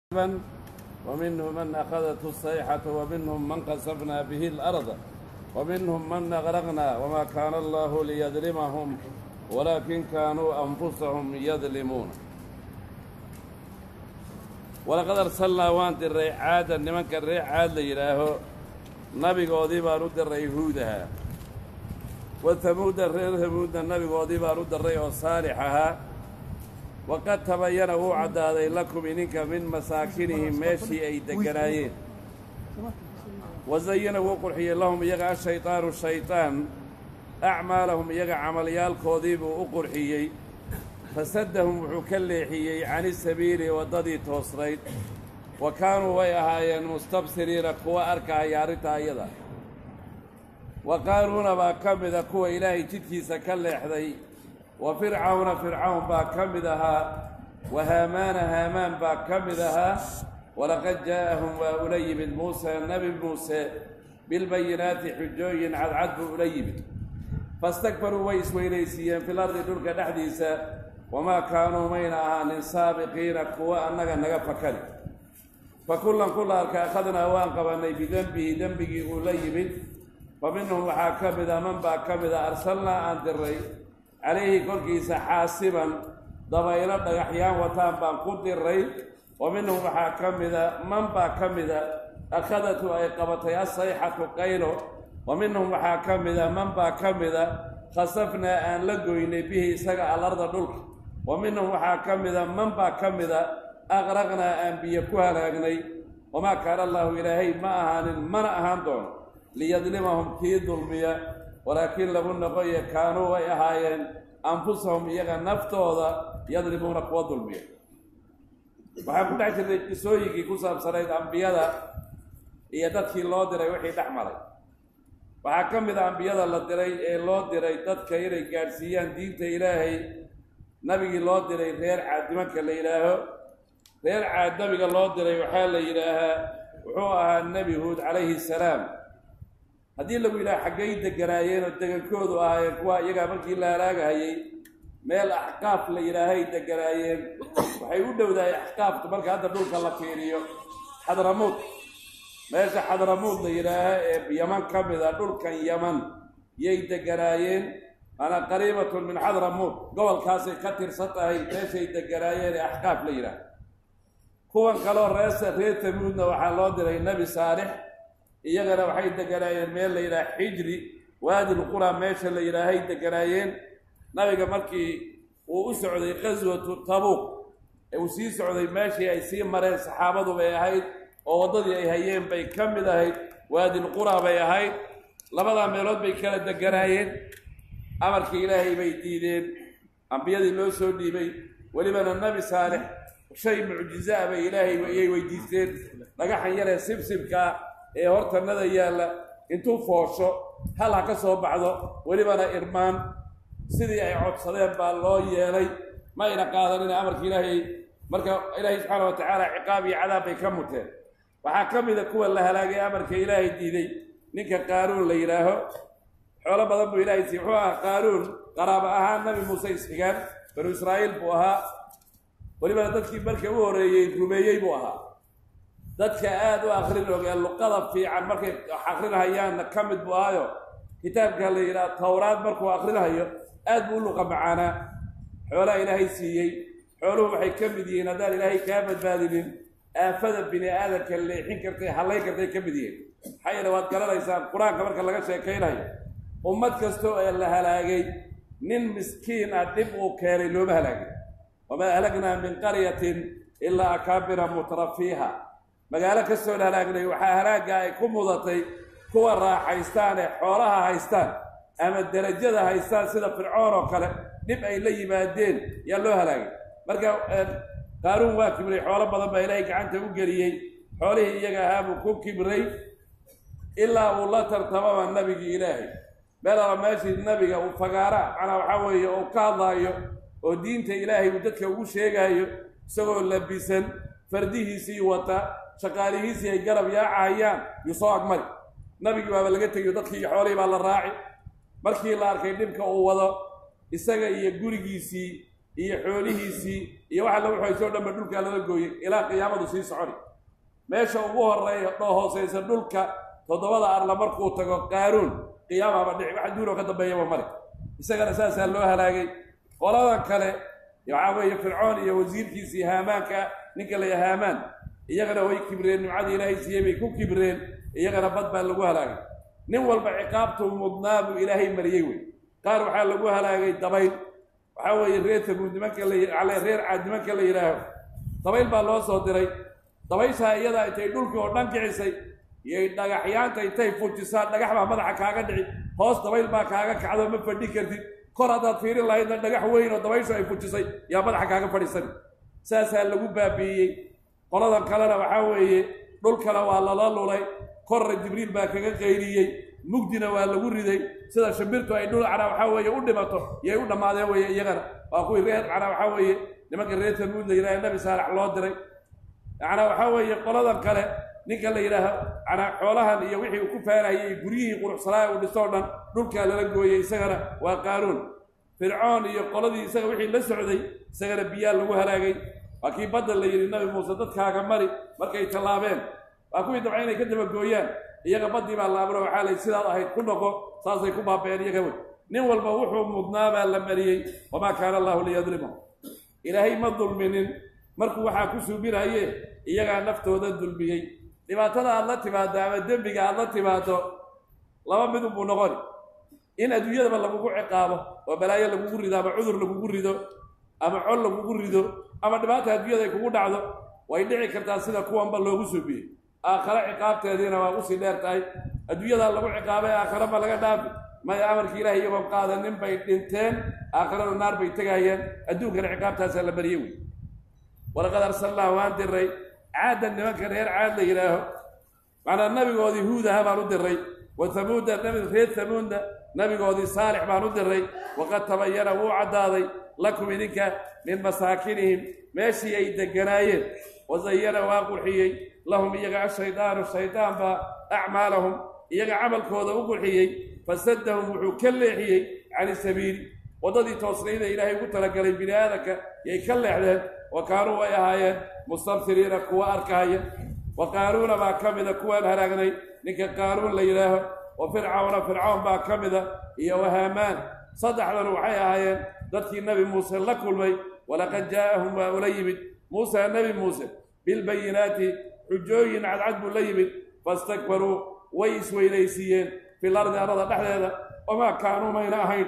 من ومنهم من أخذته الصيحة ومنهم من قصفنا به الأرض ومنهم من أغرقنا وما كان الله ليظلمهم ولكن كانوا أنفسهم يظلمون ولقد أرسلنا وان diray caada nimanka reer caad la yidhaaho nabigoodii baan u diray yahuudaha wa hamuuda reer hamuudna nabigoodii baan u diray oo saalix ahaa waqad tabayana wuu caddaaday lakum idinka min masaakinihim meeshii ay degganaayeen wasayana wuu qurxiyey lahum iyaga ashaydaanu shaydaan acmaalahum iyaga camalyaalkoodii buu u qurxiyey fasaddahum wuxuu ka leexiyey cani sabiili waddadii toosnayd wa kaanuu way ahaayeen mustabsiriina kuwa arkahaya arrintaa iyada wa qaanuuna baa ka mida kuwa ilaahay jidkiisa ka leexday wa fircawna fircawn baa ka mid ahaa wa haamaana haamaan baa ka mid ahaa walaqad jaa'ahum waa ula yimid muuse nebi muuse bilbayinaati xujooyin cadcad buu ula yimid fastakbaruu way isweynaysiiyeen fil ardi dhulka dhexdiisa wamaa kaanuu mayna ahaanin saabiqiina kuwa annaga naga fakari fa kullan kulla arka akhadnaa waan qabannay bidenbihi dembigii uu la yimid fa minhum waxaa ka mida man baa ka mida arsalnaa aan diray calayhi korkiisa xaasiban dabaylo dhagaxyaan wataan baan ku diray wa minhum waxaa ka mida man baa ka mida akhadatu ay qabatay assayxatu qaylo wa minhum waxaa ka mida man baa ka mida khasafnaa aan la goynay bihi isaga alarda dhulka wa minhum waxaa ka mida man baa ka mida aqraqnaa aan biyo ku halaagnay wamaa kaana allaahu ilaahay ma ahaanin mana ahaan doono liyadlimahum kii dulmiya walaakiin lagu noqoye kaanuu way ahaayeen anfusahum iyaga naftooda yadlimuuna kuwa dulmiya waxaan ku dhex jirnay qisooyinkii ku saabsanayd ambiyada iyo dadkii loo diray wixii dhex maray waxaa ka mid a ambiyada la diray ee loo diray dadka inay gaadhsiiyaan diinta ilaahay nabigii loo diray reer caad nimanka la yidhaaho reer caad nabiga loo diray waxaa la yidhaahaa wuxuu ahaa nebi huud calayhi salaam haddii lagu yidhaha xaggay deganaayeen oo degankoodu ahaayeen kuwa iyagaa markii la halaagahayey meel axqaaf la yidhaahay deganaayeen waxay u dhowdahay axqaafka marka hadda dhulka la fiiriyo xadramuud meesha xadramuud la yidhaaha ee yaman ka mid a dhulkan yaman yay deganaayeen ana qariibatun min xadramuud gobolkaasay ka tirsan tahay meeshay deganaayeen ee axqaaf la yidhaaha kuwan kaloo reese reer tamuudna waxaa loo diray nebi saalix iyagana waxay deganaayeen meel la yidhaha xijri waadil qura meesha la yidhaahay deganaayeen nabiga markii uu u socday qaswatu tabuuq ee uu sii socday meeshii ay sii mareen saxaabadu bay ahayd oo waddadii ay hayeen bay ka mid ahayd waadil qura bay ahayd labadaa meelood bay kala deganaayeen amarkii ilaahay bay diideen ambiyadii loo soo dhiibay welibana nebi saalix shay mucjizaa bay ilaahay iyay weydiisteen dhagaxan yaree sibsibkaa ee hortanada yaalla intuu foosho hal ha ka soo baxdo welibana irmaan sidii ay codsadeen baa loo yeelay ma ayna qaadanin amarka ilaahay marka ilaahay subxaana wa tacaala ciqaab iyo cadaab bay ka muteen waxaa ka mida kuwa la halaagay amarka ilaahay diiday ninka qaaruun la yidhaaho xoolo badan buu ilahay siiy wuxuu ahaa qaaruun qaraabo ahaan nabi muuse isxigaan banu israa'iil buu ahaa welibana dadkii marka u horreeyey rumeeyey buu ahaa dadka aada u akrin ogee luqada fiican markay akrinahayaanna ka mid buu ahayo kitaabka la yidhaha towraad markuu akrinahayo aad buu u luqa macaanaa xoolaha ilaahay siiyey xooluhu waxay ka mid yihiin haddaan ilaahay kaa badbaadinin aafada bini aadamka leexin kartay hallayn kartay ka mid yihiin maxaa yeele waad garanaysaan qur-aanka marka laga sheekaynayo ummad kastoo ee la halaagay nin miskiin ah dhib uu keenay looma halaagay wamaa ahlagnaa min qaryatin ilaa akaabira mutrafiiha magaalo kastoo la halaagnay waxaa halaagga ay ku mudatay kuwa raaxaystaan ee xoolaha haystaan ama derajada haystaan sida fircoon oo kale dhib ay la yimaadeen yaa loo halaagay marka qaaruun waa kibray xoolo badan baa ilaahay gacanta u geliyey xoolihii iyaga ahaa buu ku kibray ilaa uu la tartamaba nabigii ilaahay meel alla meeshii nabiga uu fagaara macnaa waxaa weeye uu ka hadlaayo oo diinta ilaahay uu dadka ugu sheegaayo isagoo labisan fardihiisii wata shaqaalihiisii ay garab yaacahayaan yuu soo agmari nabigii baaba laga tegiyo dadkii iyo xoolihii baa la raaci markii la arkay dhibka uu wado isaga iyo gurigiisii iyo xoolihiisii iyo waxa lagu xoysoo dhanba dhulkaa lala gooyey ilaa qiyaamadu sii soconi meesha ugu horeeya dhoo hooseysa dhulka toddobada arla markuu tago qaaruun qiyaamaba dhici wax duunoo ka dambeeyaba male isagana saasaa loo halaagay qoladan kale waxaa weeye fircoon iyo wasiirkiisii haamaanka ninka la yaha haamaan iyagana way kibreen nimcadii ilaahay siiyey bay ku kibreen iyagana bad baa lagu halaagay nin walba ciqaabtuu mudnaa buu ilaahay mariyey wey qaar waxaa lagu halaagay dabayl waxaa weeye reer taguud nimanka la reer caad nimanka la yidhaaho dabayl baa loo soo diray dabayshaa iyadaa intay dhulkii oo dhan kicisay iyay dhagaxyaanta intay fujisaan dhagax baa madaxa kaaga dhici hoos dabayl baa kaaga kacdo ma fadhi kartid kor haddaad fiirin lahaydna dhagax weyn oo dabayshu ay fujisay yaa madaxa kaaga fadhiisani saasaa lagu baabi'iyey qoladan kalena waxaa weeye dhulkana waa lala lulay korna jibriil baa kaga qayriyey mugdina waa lagu riday sida shimbirtu ay dhul canaa waxaa weeye u dhimato yay u dhammaadeen weye iyagana waa kuwii reer canaa waxaa weeye nimanka reer tamuud la yidhaha nabi saalax loo diray macnaa waxaa weeye qoladan kale ninka la yidhaaho canaa xoolahan iyo wixii uu ku faanayay guryihii quruxsanaa uu dhistoo dhan dhulkaa lala gooyey isagana waa qaaruun fircoon iyo qoladii isaga wixii la socday isagana biyaa lagu halaagay waa kii badda la yidhi nabi muuse dadkaaga mari markay tallaabeen waa kuwii dabca inay ka dabagooyaan iyaga baddii baa la amro waxaa lay sidaad ahayd ku noqo saasay ku baabeen iyaga wey nin walba wuxuu mudnaa baa la mariyey wamaa kaana allahu liyadlimahum ilaahay ma dulminin markuu waxaa ku suubinaye iyagaa naftooda dulmiyey dhibaatada aad la timaado ama dembiga aad la timaado laba midun buu noqoni in adduunyadaba lagugu ciqaabo oo balaayo lagugu rido ama cudur lagugu rido ama col lagugu rido ama dhibaata adduunyada ay kugu dhacdo way dhici kartaa sida kuwanba loogu suubiyey aakhare ciqaabteediina waa usii dheer tahay adduunyadaa lagu ciqaabay aakhare ma laga dhaafi maya amarkii ilahay iyagoon qaadanin bay dhinteen aakharada naar bay tegayeen adduunkana ciqaabtaasaa la bariyey wey walaqad arsalnaa waan diray caaddan nimanka reer caad la yidhaaho macnaa nabigoodii huudaha baan u diray wa hamuuda reer hamuudna nabigoodii saalix baan u diray waqad tabayana wuu caddaaday lakum idinka min masaakinihim meeshii ay deganaayeen wazayana waa qurxiyey lahum iyaga ashaydaanu shaydaan baa acmaalahum iyaga camalkooda u qurxiyey fasadahum wuxuu ka leexiyey cani sabiili waddadii toosnayda ilaahay ugu talagalay bini aadanka yay ka leexdeen wa kaanuu way ahaayeen mustabsiriina kuwa arkaaya wa qaanuuna baa ka mida kuwaan halaagnay ninka qaanuun la yidhaaho wa fircawna fircawn baa ka mida iyo wahaamaan saddexdan waxay ahaayeen dadkii nebi muuse la kulmay walaqad jaa'ahum waa ula yimid muusa nebi muuse bilbayinaati xujooyin cadcad buu la yimid fastakbaruu way isweynaysiiyeen fil ardi arada dhexdeeda wamaa kaanuu mayna ahayn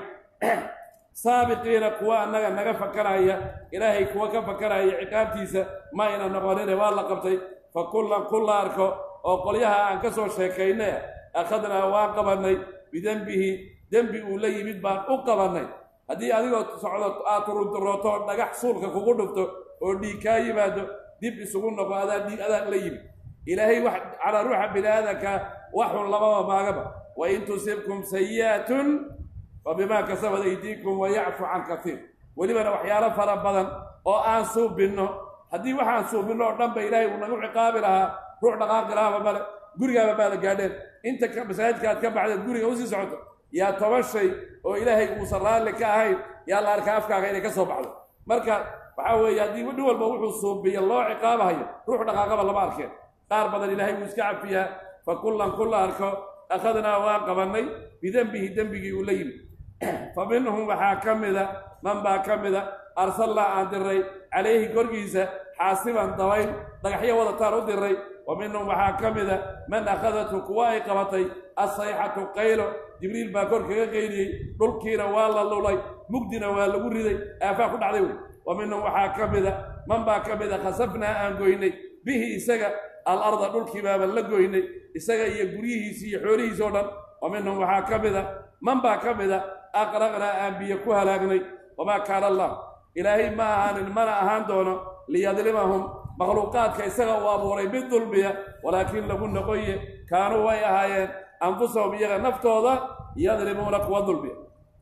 saabiqiina kuwa annaga naga fakaraya ilaahay kuwa ka fakaraya ciqaabtiisa ma ayna noqonine waa la qabtay fa kullan kulla arko oo qolyaha aan ka soo sheekaynay akhadnaa waan qabannay bidembihi dembi uu la yimid baan u qabannay haddii adigoo socdo aad turunturooto dhagax suulka kugu dhufto oo dhiig kaa yimaado dib isugu noqo adaa dhiig adaa la yimid ilaahay wax calaa ruuxa bini aadanka waxun lababa maagaba wa in tusibkum sayi'atun fa bimaa kasabad aydiikum wa yacfu can katiir welibana waxyaalo fara badan oo aan suubinno haddii waxaan suubinno oo dhan ba ilaahay uu nagu ciqaabi lahaa ruux dhaqaaqi lahaaba male gurigaaba maada gaadheen inta masaajidka aad ka baxdeed guriga usii socoto yaa toban shay oo ilaahay uusan raalli ka ahayn yaa la arkaa afkaaga inay ka soo baxdo marka waxaa weeye haddii nin walba wuxuu suubiya loo ciqaabahayo ruux dhaqaaqaba lama arkeen qaar badan ilaahay wuu iska cafiyaa fa kullan kulla arko akhadnaa waan qabannay bidembihi dembigii uu la yimid fa minhum waxaa ka mida man baa ka mida arsalnaa aan diray calayhi korkiisa xaasiban dabayl dhagaxyo wadataan u diray wa minhum waxaa ka mida man akhadathu kuwa ay qabatay assayxatu qaylo jibriil baa kor kaga qayliyey dhulkiina waa la lulay mugdina waa lagu riday aafaa ku dhacday wey wa minhum waxaa ka mida man baa ka mida khasafnaa aan goynay bihi isaga alarda dhulkii baaban la goynay isaga iyo guryihiisi iyo xoolihiisi oo dhan wa minhum waxaa ka mida man baa ka mida aqraqnaa aan biyo ku halaagnay wamaa kaana allah ilaahay ma ahaanin mana ahaan doono liyadlimahum makhluuqaadka isaga uu abuuray mid dulmiya walaakiin lagu noqoye kaanuu way ahaayeen anfusahum iyaga naftooda yadlimuuna kuwa dulmiya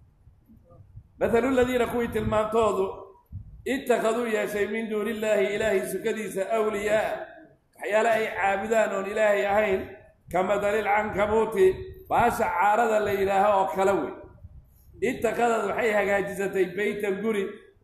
mathalu ladiina kuwii tilmaantoodu ittakhaduu yeeshay min duuni illaahi ilaahay sukadiisa awliyaa waxyaale ay caabudaan oon ilaahay ahayn ka madalil cankabuuti baasha caarada la yidhaaho oo kale wey ittakhadad waxay hagaajisatay beytan guri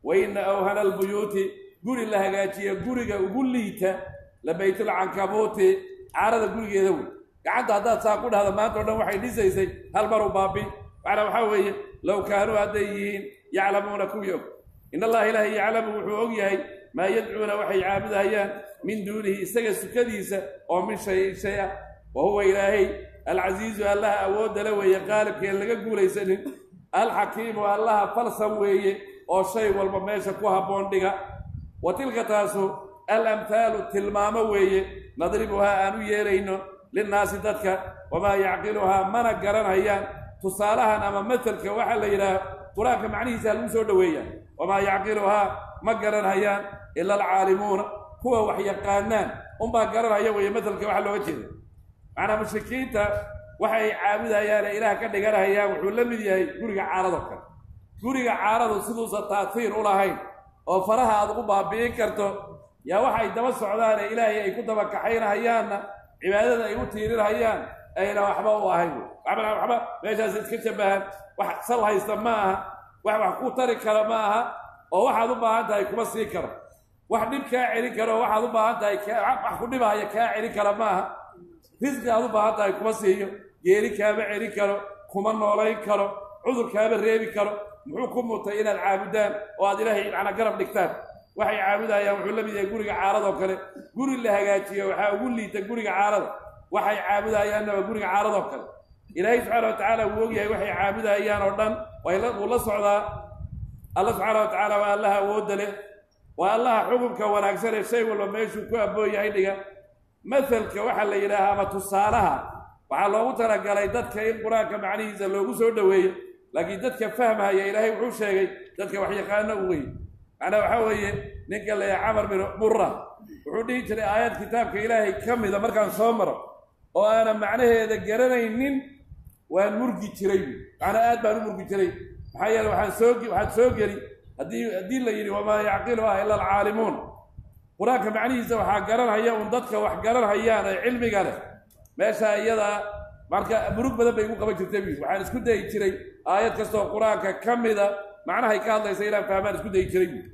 wa ina awhana albuyuuti guri la hagaajiya guriga ugu liita la baytulcankabuuti caarada gurigeeda wey gacanta haddaad saa ku dhahda maanta o dhan waxay dhisaysay hal maru baabi macnaa waxaa weeye low kaanuu hadday yihiin yaclamuuna kuwii og in allaha ilaahay yaclamu wuxuu og yahay maa yadcuuna waxay caabudahayaan min duunihi isaga sukadiisa oo min shayin shay ah wa huwa ilaahay alcasiizu allaha awoodale weeye qaalibkeen laga guulaysanin alxakiimu allaha falsan weeye oo shay walba meesha ku habboon dhiga wa tilka taasu alamhaalu tilmaamo weeye nadribuhaa aan u yeelayno linnaasi dadka wamaa yacqiluhaa mana garanhayaan tusaalahan ama matalka waxaa la yidhaah qur-aanka macnihiisa lagu soo dhoweeya wamaa yacqiluhaa ma garanhayaan ila alcaalimuuna kuwa wax yaqaanaan unbaa garanhaya weeye matalka waxa looga jeeda macnaa mushrikiinta waxay caabudayaane ilaah ka dhiganhayaan wuxuu la mid yahay guriga caaradoo kale guriga caaradu siduusa taatiir u lahayn oo faraha aad ugu baabi'in karto yaa waxay daba socdaane ilaahay ay ku daba kaxaynahayaanna cibaadada ay u tiirinhayaan ayna waxba u ahayn waxba waxba meeshaas iska shabahan wax sal haysta ma aha wax wax ku tari kara ma aha oo waxaad u baahan tahay kuma sii karo wax dhib kaa celin karo waxaad u baahan tahay wax ku dhibahaya kaa celin kara ma aha risqi aad u baahan tahay kuma siiyo geeri kaama celin karo kuma noolayn karo cudur kaama reebi karo muxuu ku mutay inaad caabudaan oo aad ilaahay macnaa garab dhigtaan waxay caabudayaan wuxuu la mid yahay guriga caaradoo kale guri la hagaajiyo waxaa ugu liita guriga caarada waxay caabudayaanna waa guriga caaradoo kale ilaahay subxaana wa tacaala wuu ogyahay waxay caabudayaan oo dhan wuu la socdaa alla subxaana wa tacaala waa allaha awoodda leh waa allaha xukunka wanaagsan ee shay walba meeshuu ku abboon yahay dhiga masalka waxaa la yidhaahaa ama tusaalaha waxaa loogu talagalay dadka in qur-aanka macnihiisa loogu soo dhoweeyo laakiin dadka fahmaya ilaahay wuxuu sheegay dadka waxyaqaano u wey macnaa waxaa weeye ninka layaha camar bin mura wuxuu dhihi jiray aayad kitaabka ilaahay ka mida markaan soo maro oo aanan macnaheeda garanaynin waan murgi jiray macnaa aad baan u murgi jiray maxaa yeele waxaan soo waxaad soo geli haddii haddii la yidhi wamaa yacqiluha ila alcaalimuun qur-aanka macnihiisa waxaa garanhaya un dadka wax garanhayaan ee cilmiga leh meesha iyadaa marka murug badan bay igu qaban jirtay buyidhi waxaan isku dayi jiray aayad kastoo qur-aanka ka mida macnahay ka hadlaysa inaan fahmaan isku dayi jiray buyidhi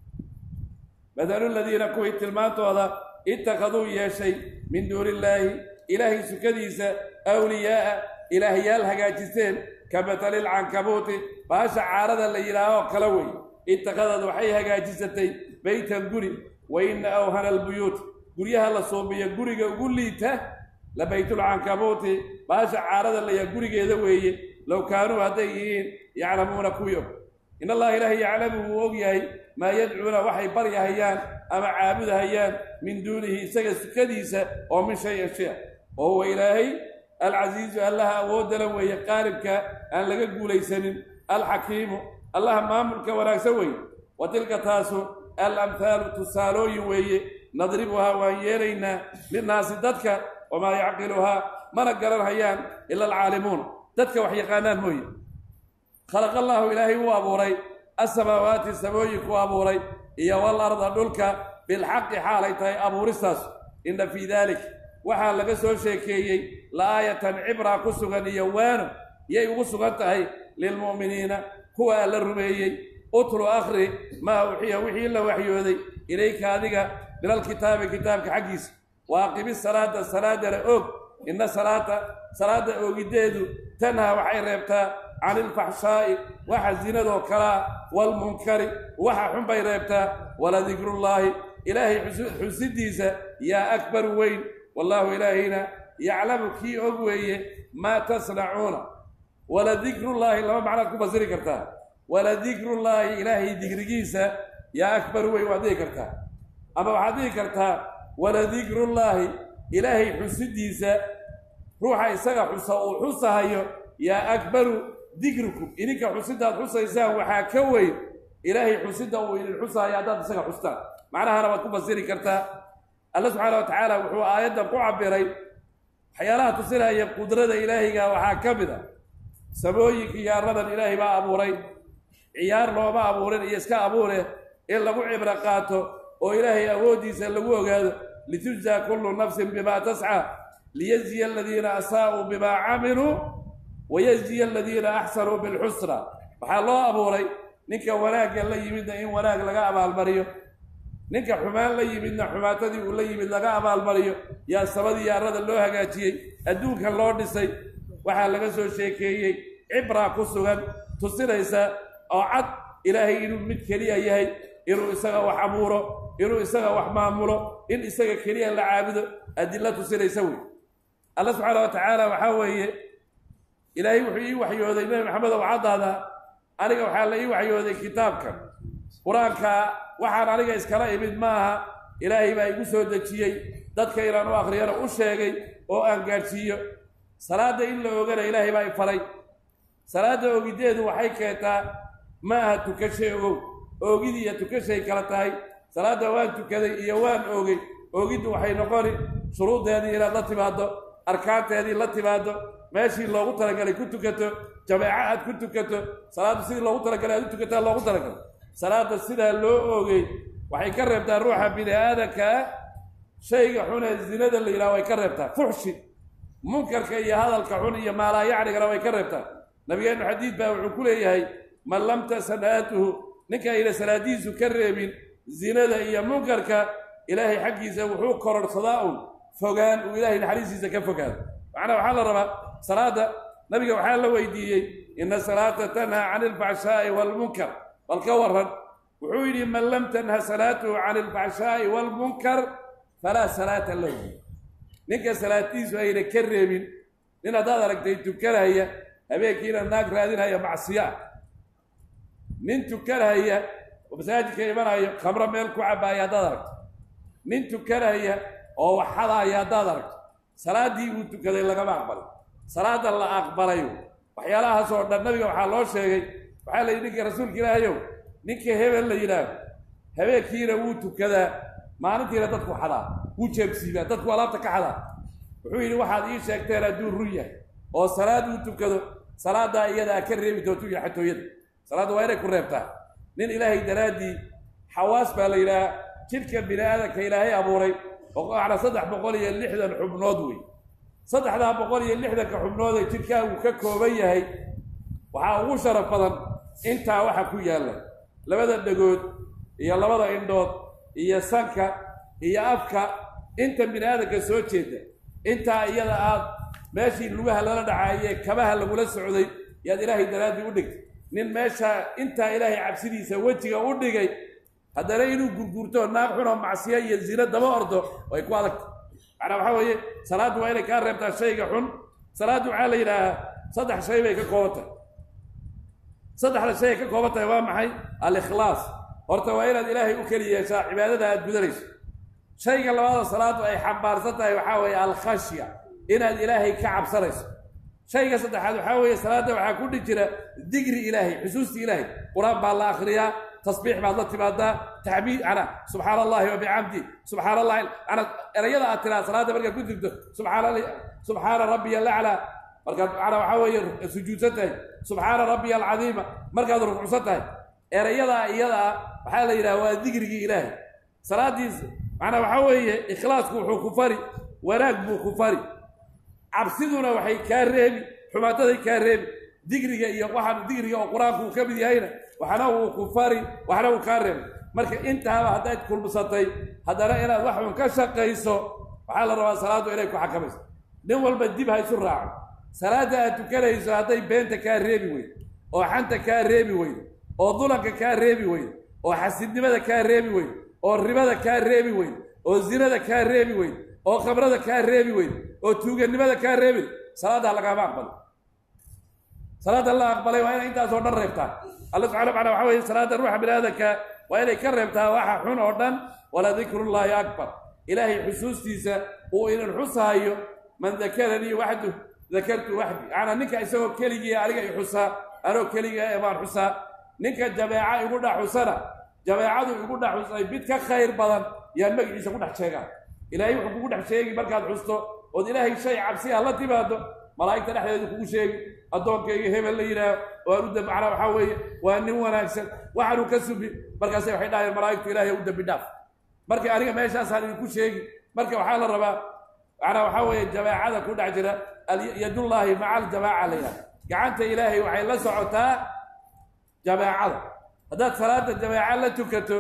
mathalu ladiina kuwii tilmaantooda ittakhaduu yeeshay min duuni illaahi ilaahay sukadiisa awliyaa'a ilaahyaal hagaajisteen ka matalil cankabuuti baasha caarada la yidhaahoo kala wey ittakhadad waxay hagaajisatay beytan guri wa ina awhana albuyuut guryaha la suubiya guriga ugu liita la baytulcankabuuti baasha caarada la yaha gurigeeda weeye low kaanuu hadday yihiin yaclamuuna kuwii og in allaha ilaahay yaclamu wuu og yahay maa yadcuuna waxay baryahayaan ama caabudahayaan min duunihi isaga sukadiisa oo min shay-an shay-a oo huwa ilaahay alcasiizu allaha awoodala weeye qaalibka aan laga guulaysanin alxakiimu allaha maamulka wanaagsan weeye wa tilka taasu alamhaalu tusaalooyin weeye nadribuhaa waan yeelaynaa linnaasi dadka wamaa yacqiluhaa mana garanhayaan ila alcaalimuun dadka wax yaqaanaan mooye khalaqa allaahu ilaahay wuu abuuray asamaawaati samooyinkuu abuuray iyo wal arda dhulka bilxaqi xaalay tahay abuuristaas inna fii daalik waxaa laga soo sheekeeyey la'aayatan cibraa ku sugan iyo waano yay ugu sugan tahay lilmu'miniina kuwa alla rumeeyey utlu akhri maa uxiya wixii la waxyooday ilayka adiga minalkitaabi kitaabka xaggiisa wa aqimi salaata salaadana oog inna salaata salaada oogiddeedu tanhaa waxay reebtaa cani ilfaxshaa'i waxa zinadoo kalaa waalmunkari waxa xun bay reebtaa waladikrullaahi ilaahay xusidiisa yaa akbar weyn wallaahu ilaahayna yaclamu kii og weeye maa tasnacuuna waladikrullaahi laba macnaad ku fasiri kartaa waladikrullaahi ilaahay digrigiisa yaa akbar weyn waad dhihi kartaa ama waxaad dhihi kartaa waladikrullaahi ilaahay xusidiisa ruuxa isaga xusa uu xusahayo yaa akbaru dikrikum idinka xusidaad xusaysaan waxaa ka weyn ilaahay xusida uu idin xusahayo haddaad isaga xustaan macnahana waad ku fasiri kartaa alla subxaana wa tacaala wuxuu aayaddan ku cabiray waxyaalaha tusinaya qudrada ilaahiga waxaa ka mid a samooyinka iyo arradan ilaahay baa abuuray ciyaar looma abuurin iyo iska abuure in lagu cibro qaato oo ilaahay awooddiisa lagu ogaado litujzaa kullu nafsin bimaa tascaa liyajziya aladiina asaa'uu bimaa camiluu wayajziya aladiina axsanuu bilxusna waxaa loo abuuray ninka wanaagga la yimidna in wanaag laga abaalmariyo ninka xumaan la yimidna xumaatadii uu la yimid laga abaalmariyo yaa sabadii yaarada loo hagaajiyey adduunka loo dhisay waxaa laga soo sheekeeyey cibraa ku sugan tusinaysa oo cad ilaahay inuu mid keliya yahay inuu isaga wax abuuro inuu isaga wax maamulo in isaga keliya la caabudo adilla tusinaysa wey alla subxaana wa tacaala waxaa weeye ilaahay wuxuu ii waxyooday nebi maxamed ow caddaada aniga waxaa la ii waxyooday kitaabkan qur-aanka waxaan aniga iskala imid maaha ilaahay baa igu soo dejiyey dadka inaan u akhriyana u sheegay oo aan gaadhsiiyo salaadda in la ogana ilaahay baa i faray salaadda ogiddeedu waxay keentaa ma aha tukashay ogow oogidii iyo tukashay kala tahay salaadda waan tukaday iyo waan oogay oogiddu waxay noqoni shuruuddeedii inaad la timaaddo arkaanteedii la timaaddo meeshii loogu talagalay ku tukato jameeco aad ku tukato salaaddu sidii loogu talagalay aad u tukataa loogu talagalay salaadda sidaa loo oogay waxay ka reebtaa ruuxa bini aadankaa shayga xunee zinada la yidhaha way ka reebtaa fuxshi munkarka iyo hadalka xun iyo maalaayacnigana way ka reebtaa nabigeennu xadiid baa wuxuu ku leeyahay man lam tasanaatuhu ninka ayna salaadihiisu ka reebin zinada iyo munkarka ilaahay xaggiisa wuxuu kororhsadaa un fogaan uu ilaahay naxariistiisa ka fogaado macnaa waxaa la rabaa salaadda nabiga waxaa la weydiiyey ina salaata tanhaa cani alfaxshaa'i waalmunkar bal ka waran wuxuu yidhi man lam tanha salaatuhu cani alfaxshaa'i waalmunkar falaa salaata lahu ninka salaatiisu ayna ka reebin nin haddaad aragtay tukanaya habeenkiina naag raadinaya macsiyo ah nin tukanaya oo masaajidka imanayo khamro meel ku cabaaya haddaad aragto nin tukanaya oo waxadaaya haddaad aragto salaaddii uu tukaday lagama aqbalay salaadda la aqbalayo waxyaalahaas oo dhan nabiga waxaa loo sheegay waxaa la yidhi ninka rasuulka ilaahayow ninka hebel la yidhaahdo habeenkiina wuu tukadaa maalintiina dadku xadaa wuu jeebsiibaa dadku alaabta ka xadaa wuxuu yidhi waxaad ii sheegteen hadduu run yahay oo salaad uu tukado salaaddaa iyadaa ka reebi doonto iyo xatooyada salaadda waa inay ku reebtaa nin ilaahay daraaddii xawaas baa la yidhahaa jidhka bini aadanka ilaahay abuuray oo macna saddex boqol iyo lixdan xubnood wey saddexdaa boqol iyo lixdanka xubnood ee jidhkaa uu ka kooban yahay waxaa ugu sharaf badan intaa waxa ku yaalla labada dhegood iyo labada indhood iyo sanka iyo afka inta bini aadanka soo jeeda intaa iyada aad meeshii lugaha lala dhacaayee kabaha lagula socday yaad ilaahay daraaddii u dhigtay nin meesha intaa ilaahay cabsidiisa wejiga u dhigay haddana inuu gurguurto naag xunoo macsiyo iyo zino daba ordo way ku adagta macnaa waxaa weeye salaaddu waa inay kaa reebtaa shayga xun salaaddu waxaa la yidhaahaa saddex shay bay ka kooban tahay saddexda shay ay ka kooban tahay waa maxay al-ikhlaas horta waa inaad ilaahay u keli yeeshaa cibaadada aad gudanayso shayga labaada salaaddu ay xambaarsan tahay waxaa weeye alkhashya inaad ilaahay ka cabsanayso shayga saddexaad waxaa weeye salaadda waxaa ku dhi jira digri ilaahay xusuusti ilaahay qur-aan baa la akhriyaa tasbiix baad la timaadaa taxmiid ana subxaana allahi wabixamdi subxaana allahi ana erayada aad tiraa salaadda markaad ku jirto subxaana subxaana rabbiya alaclaa markaad ana waxaa weeye sujuudsan tahay subxaana rabbiya alcadiima markaad rukucsan tahay erayadaa iyadaa waxaa la yidhaha waa digrigii ilaahay salaadiisa macnaa waxaa weeye ikhlaasku wuxuu ku fari wanaag buu ku fari cabsiduna waxay kaa reebi xumaataday kaa reebi digriga iyo waxaan digriga oo qur-aanku uu ka mid yahayna waxna uu ku fari waxna uu kaa reebay marka intaaba haddayd kulmsatay haddana inaad wax un ka shaqayso waxaa la rabaa salaaddu inay ku xakamayso nin walba dib ha isu raaco salaadda aad tukanayso hadday beenta kaa reebi weydo oo xanta kaa reebi weydo oo dulanka kaa reebi weydo oo xasidnimada kaa reebi weydo oo ribada kaa reebi weydo oo zinada kaa reebi weydo oo khamrada kaa reebi weydo oo tuuganimada kaa reebi salaaddaa lagaama aqbalo salaadda la aqbalay waa inay intaasoo dhan reebtaa alla subxana wataala waxa weye salaadda ruuxa bini aadanka waa inay ka reebtaa waxa xun oo dhan wala dikrullaahi akbar ilaahay xusuustiisa uu inan xusaayo man dakaranii waxdu dakartu waxdi macnaa ninka isagoo keligii aniga i xusaa anoo keliga ee baan xusaa ninka jameeca igu dhex xusana jameecadu igu dhex xusay mid ka khayr badan yaan magaciisa ku dhex sheegaa ilaahay wuxuu kugu dhex sheegi markaad xusto ood ilaahay shay cabsi ah la timaado malaa'igta dhexdeedu kugu sheegi addoonkayga hebel la yidhaaho oo aan u dambi macnaa waxaa weeye waa nin wanaagsan waxaanu ka subi markaase waxay dhahayeen malaa'igtu ilaahay u dambi dhaaf marka aniga meeshaasaan idinku sheegi marka waxaa la rabaa macnaa waxaa weeye jameecada ku dhex jira yadullaahi maca aljamaaca la yidhaha gacanta ilaahay waxay la socotaa jameecada haddaad salaada jamaaca la tukato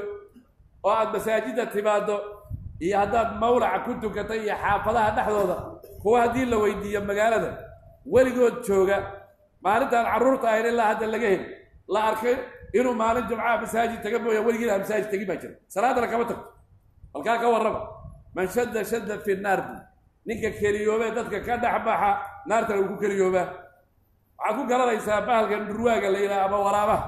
oo aad masaajidda timaaddo iyo haddaad mawlaca ku tukato iyo xaafadaha dhexdooda kuwa haddii la weydiiyo magaalada weligood jooga maalintaan carruurta ahayn ilaa hadda laga heli la arkay inuu maalin jumcaha masaajid taga mooya weligiilaha masaajid tegi baa jira salaadana kama tagto halkaa ka warrama man shadda shadda fi naar bu ninka keliyoobee dadka ka dhex baxa naartana uu ku keliyoobaa waxaad ku garanaysaa bahalkan dhurwaaga la yidhaha ama waraabaha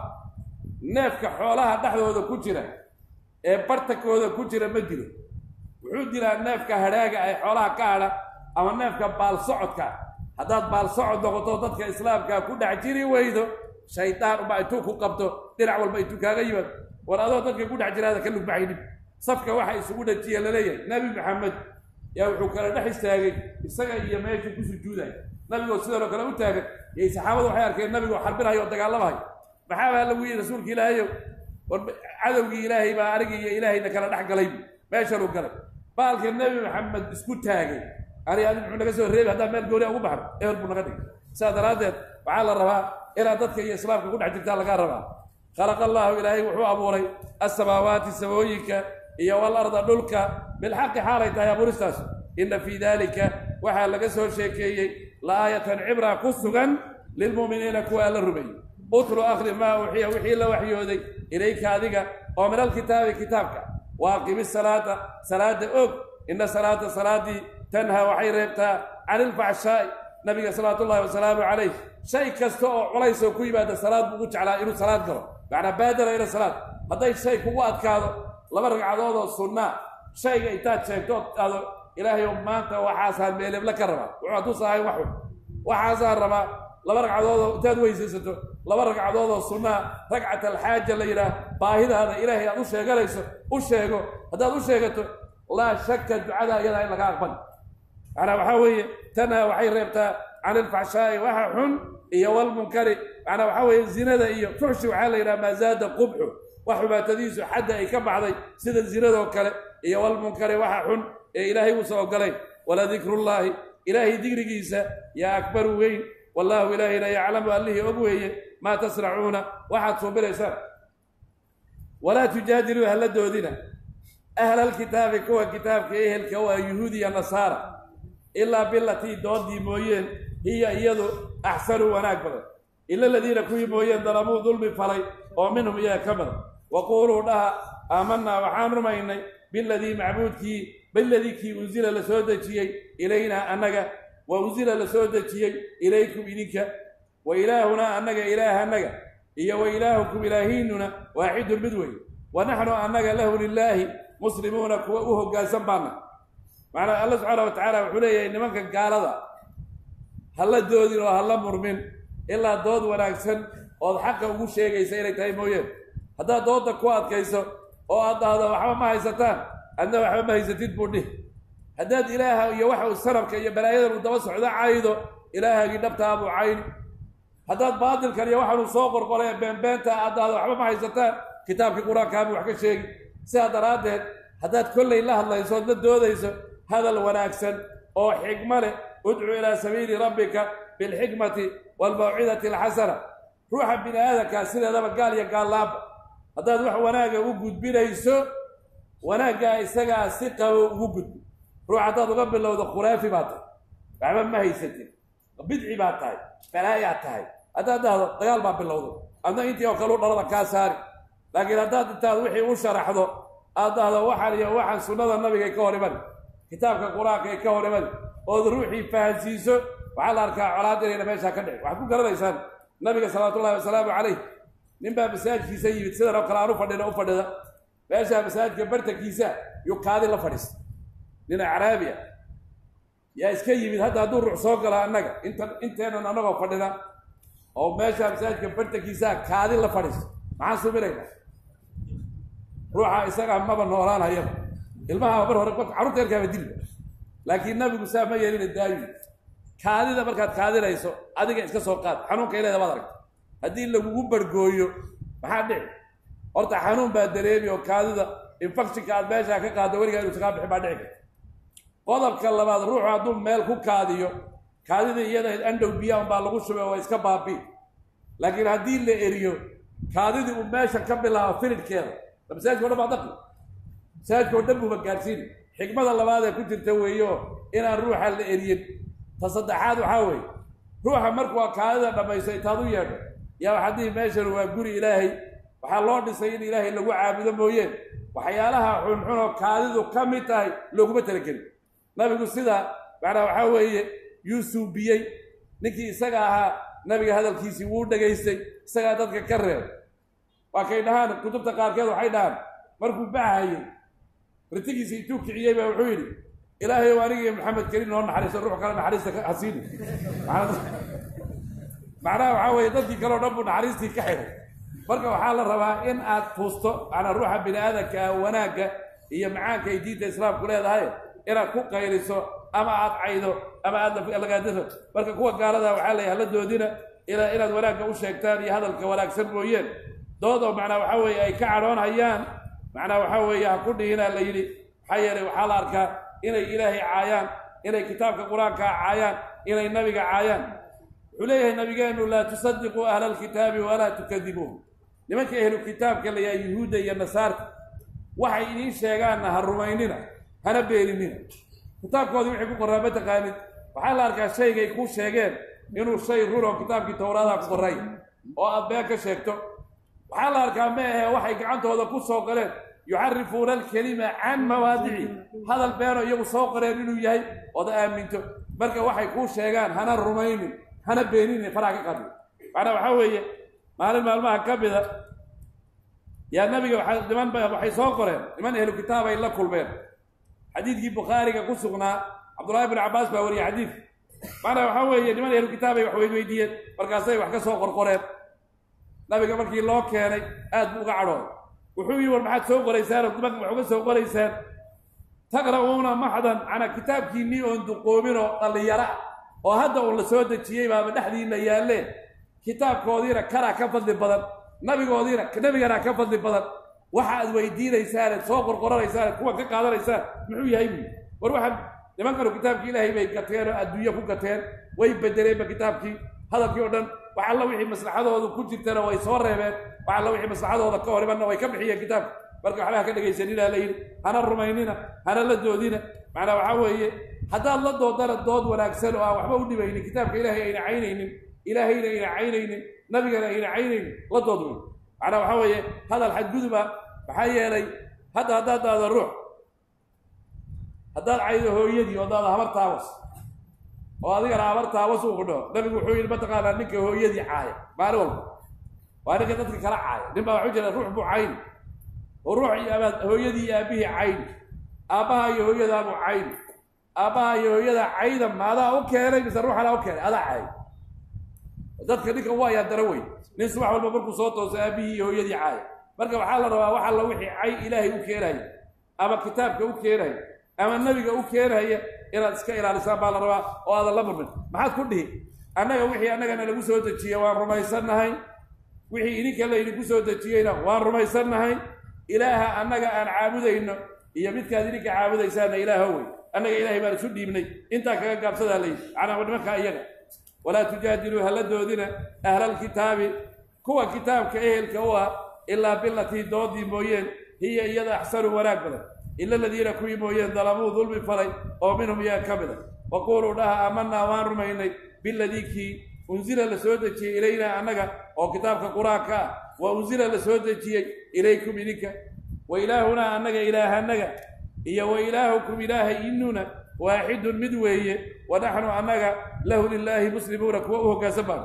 neefka xoolaha dhexdooda ku jira ee bartakooda ku jira ma dilo wuxuu dilaa neefka hadhaaga ay xoolaha ka hadha ama neefka baal socodka haddaad baal socod noqoto dadka islaamka ku dhex jiri weydo shaydaan unbaa intuu ku qabto dhinac walba intuu kaaga yimaado war adoo dadka ku dhex jiraada ka lugbaxaynin safka waxa isugu dhajiya laleeyahay nebi maxamed yaa wuxuu kala dhex istaagay isaga iyo meeshuu ku sujuuday nabigoo sidanoo kale u taagan yay saxaabadu waxay arkeen nabigoo xarbinayo oo dagaalamahay maxaa baa lagu yidhi rasuulka ilaahayow war cadowgii ilaahay baa anigi iyo ilaahayna kala dhex galay meeshanuu galay baalka nebi maxamed isku taagay ani adi muxuu naga soo reebi haddaan meel gooni ugu baxno eber buu naga dhigay sidaa daraaddeed waxaa la rabaa inaad dadka iyo islaamka ku dhex jirtaa lagaa rabaa khalaqa allaahu ilaahay wuxuu abuuray assamaawaati samooyinka iyo walarda dhulka bilxaqi xaalay tahay abuuristaas inna fii daalika waxaa laga soo sheekeeyey la'aayatan cibra ku sugan lilmu'miniina kuwa alla rumeeyey utlu akhri maa uxiya wixii la waxyooday ilayka adiga oo min alkitaabi kitaabka wa aqimi salaata salaada og ina salaata salaadii tanhaa waxay reebtaa cani ilfaxshaa'i nabiga salawaatu ullahi wasalaamu calayh shay kasta oo culays oo ku yimaada salaad buu ugu jeclaa inuu salaad galo macnaa baadara ila salaad hadday shay kugu adkaado laba ragcadood oo sunnaa shayga intaad sheegto ood aado ilaahay oo maanta waxaasaan meelebla ka rabaa wuxuu hadduusa ahayn waxun waxaasaan rabaa laba ragcadood oo intaad weysaysato laba ragcadood oo sunnaa ragcat alxaaja la yidhaah baahidaada ilaahay aad u sheeganayso u sheego haddaad u sheegato laa shakka ducada iyadaa in laga aqbali macnaa waxaa weeye tanha waxay reebtaa can ilfaxshaa'i waxa xun iyo walmunkari macnaa waxaa weeye zinada iyo fuxshi waxaa la yidhaha maa zaada qubxu wax xubaatadiisu xadda ay ka baxday sida zinadoo kale iyo walmunkari waxa xun ee ilaahay uusa ogolayn waladikrullaahi ilaahay digrigiisa yaa akbaru weyn wallaahu ilaahayna yaclamu allihii og weeye maa tasnacuuna waxaad suubinaysaan walaa tujaadiluu hala doodina ahlalkitaabi kuwa kitaabka ehelka waa yuhuudiya nasaara ilaa bilatii doodii mooyeen hiya iyadu axsanu wanaag badan ila aladiina kuwii mooyeen dalamuu dulmi falay oo minhum iyaga ka badan waquuluu dhaha aamanaa waxaan rumaynay biladii macbuudkii biladii kii unsila la soo dejiyey ilaynaa annaga wa unsila la soo dejiyey ilaykum idinka wa ilaahunaa annaga ilaahanaga iyo wa ilaahukum ilaahiinuna waaxidun mid wey wa naxnu annaga lahu lilaahi muslimuuna kuwa u hoggaansan baana macnaa alla subxaana wa tacaala wuxuu leeyahay nimanka gaalada hala doodin oo hala murmin ilaa dood wanaagsan ood xaqa ugu sheegaysa inay tahay mooyeen haddaad doodda ku adkayso oo aad dhahdo waxba ma haysataan adna waxba ma haysatid buu dhih haddaad ilaaha iyo waxa uu sanabka iyo balaayadan uu daba socdo caydo ilaahagii dhabtaa buu cayni haddaad baatilkan iyo waxaanuu soo qorqoraya beenbeenta aad dhahdo waxba ma haysataan kitaabkii qur-aankaabuu wax ka sheegi sidaa daraaddeed haddaad kollay la hadlayso ood la doodayso hadal wanaagsan oo xigmo leh udcu ilaa sabiili rabbika bilxikmati waalmawcidati alxasana ruuxa bini aadankaa sideedaba gaal iyo gaallaaba haddaad wax wanaaga u gudbinayso wanaaggaa isagaa si qabo ugu gudbi ruux haddaad uga bilowdo khuraafi baa tahay waxba ma haysatin bidci baa tahay balaayaa tahay haddaad dhahdo dagaal baa bilowday adna intii oo kale u dhalada kaa saari laakiin haddaad intaad wixii u sharaxdo aad dhahdo waxaan iyo waxaan sunnada nabigay ka hor imani kitaabka qur-aanka ay ka hor imani ood ruuxii fahansiiso waxaa la arkaa colaad inayna meeshaa ka dhicin waxaad ku garanaysaan nabiga salawaatullahi wasalaamu calayh ninbaa masaajidkiisa yimid sidan oo kale aan u fadhina u fadhida meeshaa masaajidka bartankiisa yuu kaadi la fadhiista nin acraabiya yaa iska yimid hadda hadduu ruux soo gala annaga inta inteenan annagoo fadhina oo meeshaa masaajidka bartankiisaa kaadi la fadhiista maxaan suminayna ruuxa isagaa maba noolaan hayaba ilmaha mar hore carruurta yarkaaba dilba laakiin nabigu saa ma yeelina daayi kaadida markaad kaadinayso adiga iska soo qaad xanuunka ileeda baad aragta haddii lagugu bargooyo maxaa dhici horta xanuun baa dareemi oo kaadida infectionka aad meeshaa ka qaaddo weligaa inu sagaa bixi baa dhici karta qodobka labaad ruuxu hadduu meel ku kaadiyo kaadida iyada andhow biyaan baa lagu shubay oo iska baabi laakiin haddii la eriyo kaadidii uu meesha ka bilaabo filidhkeeda masaajidka o dhan baa daqi masaajidka o dhan buuba gaadhsiini xikmada labaad ee ku jirta weeyo inaan ruuxa la eriyin ta saddexaad waxaa weeye ruuxa markuu kaadida dhammayso intaad u yeedho yaa waxaa dihi meeshan waa guri ilaahay waxaa loo dhisay in ilaahay lagu caabudo mooyeen waxyaalaha xunxun oo kaadidu ka mid tahay looguma talagelin nabigu sidaa macnaa waxaa weeye yuu suubiyey ninkii isaga ahaa nabiga hadalkiisii wuu dhegaystay isagaa dadka ka reeb waa kay dhahaan kutubta qaarkeed waxay dhahaan markuu baxayay ritigiisa intuu kiciyey baa wuxuu yidhi ilaahay o aniga iyo maxamed keli noo naxariiso ruux kale naxariista hasiini macnaha waxaa weeye dadkii kaleo dhan buu naxariistii ka xidhay marka waxaa la rabaa in aad fuusto macnaa ruuxa bini aadanka ah wanaagga iyo macaanka ay diinta islaamku leedahay inaad ku qayliso ama aad caydo ama aad lagaadiro marka kuwa gaalada waxaa leeyahay hala doodina inaad wanaagga u sheegtaan iyo hadalka wanaagsan mooyeen doodoo macnaa waxaa weeye ay ka cadhoonhayaan macnaa waxaa weeye ha ku dhihinaa la yidhi maxaa yeelay waxaa la arkaa inay ilaahay caayaan inay kitaabka qur-aankaa caayaan inay nabiga caayaan wuxuu leeyahay nabigeenu laa tusadiquu ahla alkitaabi walaa tukadibuuhum nimanka ahlu kitaabka layaha yuhuudda iyo nasaarta waxay idiin sheegaanna ha rumaynina hana beeninina kitaabkoodii wixii ku qorraa ma taqaanid waxaa la arkaa shaygay kuu sheegeen inuu shay run oo kitaabkii towraadaha ku qorray oo aad been ka sheegto waxaa la arkaa ma ahe waxay gacantooda ku soo galeen yuxarifuuna alkelima can mawaadici hadal beenoo iyagu soo qoreen inuu yahay ood aaminto marka waxay kuu sheegaan hana rumaynin hana beeninin faraha ka qadin macnaa waxaa weeye maalin maalmaha ka mida yaa nabiga waa niman waxay soo qoreen niman ehlu kitaab ay la kulmeen xadiidkii bukhaariga ku sugnaa cabdullahi bn cabbaas baa wariyey xadiid macnaa waxaa weeye niman ehlu kitaab ay wax weydweydiiyeen markaasay wax ka soo qorqoreen nabiga markii loo keenay aad buu uga cadhooday wuxuu yidhi war maxaad soo qoraysaan oo dumarka wax uga soo qoraysaan taqra'uuna maxdan canaa kitaabkiinnii oon duqoomin oo dhallinyaro ah oo hadda uun la soo dejiyey baaba dhexdiinna yaalleen kitaabkoodiina kanaa ka fadli badan nabigoodiina nebigana ka fadli badan waxa aad weydiinaysaan eed soo qorqoranaysaan eed kuwan ka qaadanaysaan muxuu yahay buyi war waxaan nimankanu kitaabkii ilaahay bay gateen oo adduunye ku gateen way bedeleenba kitaabkii hadalkii oo dhan wax alla wixii maslaxadoodu ku jirtana way soo reebeen wax alla wixii maslaxadooda ka hor imanna way ka bixiyeen kitaabka marka waxbaha ka dhegaysanina la yidhi hana rumaynina hana la doodina macnaa waxaa weeye haddaad la doodana dood wanaagsan oo aan waxba u dhibaynin kitaabka ilaahay ayna caynaynin ilaahayna ayna caynaynin nabigana ayna caynaynin la dood wey macnaa waxaa weeye hadal xadguduba maxaa yeelay hadda haddaad daado ruux haddaad caydo hooyadii oo daada habar taawas oo adigana habar taawas uu kudhaho nabigu wuxuu yidhi mataqaanaa ninka hooyadii caaya maalin walba waa ninka dadka kala caaya nin baa waxu jira ruux buu cayni oo ruux iyo abaad hooyadii iyo aabbihii cayni aabbaha iyo hooyadaabuu cayni aabbaha iyo hooyadaa cayda maadaa u keenay mise ruuxanaa u keenay adaa caay dadka ninka waa ayaa dara wey nin subax walba markuu soo tooso aabbihii iyo hooyadii caaya marka waxaa la rabaa wax alla wixii cay ilaahay u keenaya ama kitaabka u keenaya ama nebiga u keenaya inaad iska ilaalisaan baa la rabaa oo aadan la murmin maxaad ku dhihi annaga wixii annagana lagu soo dejiye waan rumaysannahay wixii idinka laydinku soo dejiyeyna waan rumaysannahay ilaaha annaga aan caabudayno iyo midkaad idinka caabudaysaanna ilaaho wey annaga ilaahay baan isu dhiibnay intaa kaga gaabsadaa layidhi macnaa nimankaa iyaga walaa tujaadiluu hala doodina ahlalkitaabi kuwa kitaabka ehelka u ah ilaa bilatii doodii mooyeen hiya iyada axsanu wanaag badan ila aladiina kuwii mooyeen dalamuu dulmi falay oo minhum yaa ka mida waquuluu dhaha aamanaa waan rumaynay biladii kii unsila la soo dejiyey ilaynaa annaga oo kitaabka qur-aanka ah wa unsila la soo dejiyey ilaykum idinka wa ilaahunaa annaga ilaahanaga iyo wa ilaahukum ilaahay inuna waaxidun mid weeye wa naxnu annaga lahu lilaahi muslimuuna kuwa u hoggaansan baana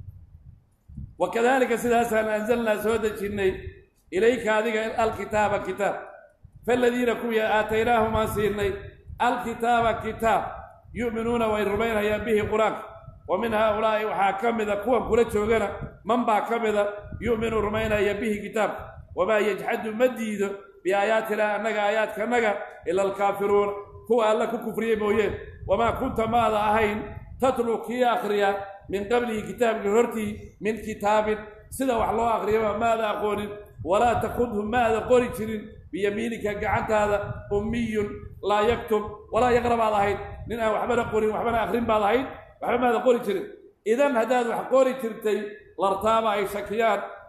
wa kadalika sidaasaan anzalnaa soo dejinnay ilayka adiga alkitaaba kitaab faaladiina kuwii aataynaahum siinay alkitaaba kitaab yu'minuuna way rumaynayaan bihi qur-aanka wa min haaulaa'i waxaa ka mida kuwan kula joogana man baa ka mida yu'minu rumaynaya bihi kitaabka wamaa yajxadu ma diido biaayaatinaa annaga aayaadkanaga ila alkaafiruuna kuwa alla ku kufriyey mooyeen wamaa kunta maada ahayn tatluu kii akhriya min qablihi kitaabkii hortii min kitaabin sida wax loo akhriyaba maada aqoonin walaa takudhu maada qori jirin biyamiinika gacantaada ummiyun laa yaktub walaa yaqra baad ahayd nin aan waxbana qorin waxbana akhrin baad ahayd waxba maada qori jirin idan haddaad wax qori jirtay lartaaba ay shakiyaan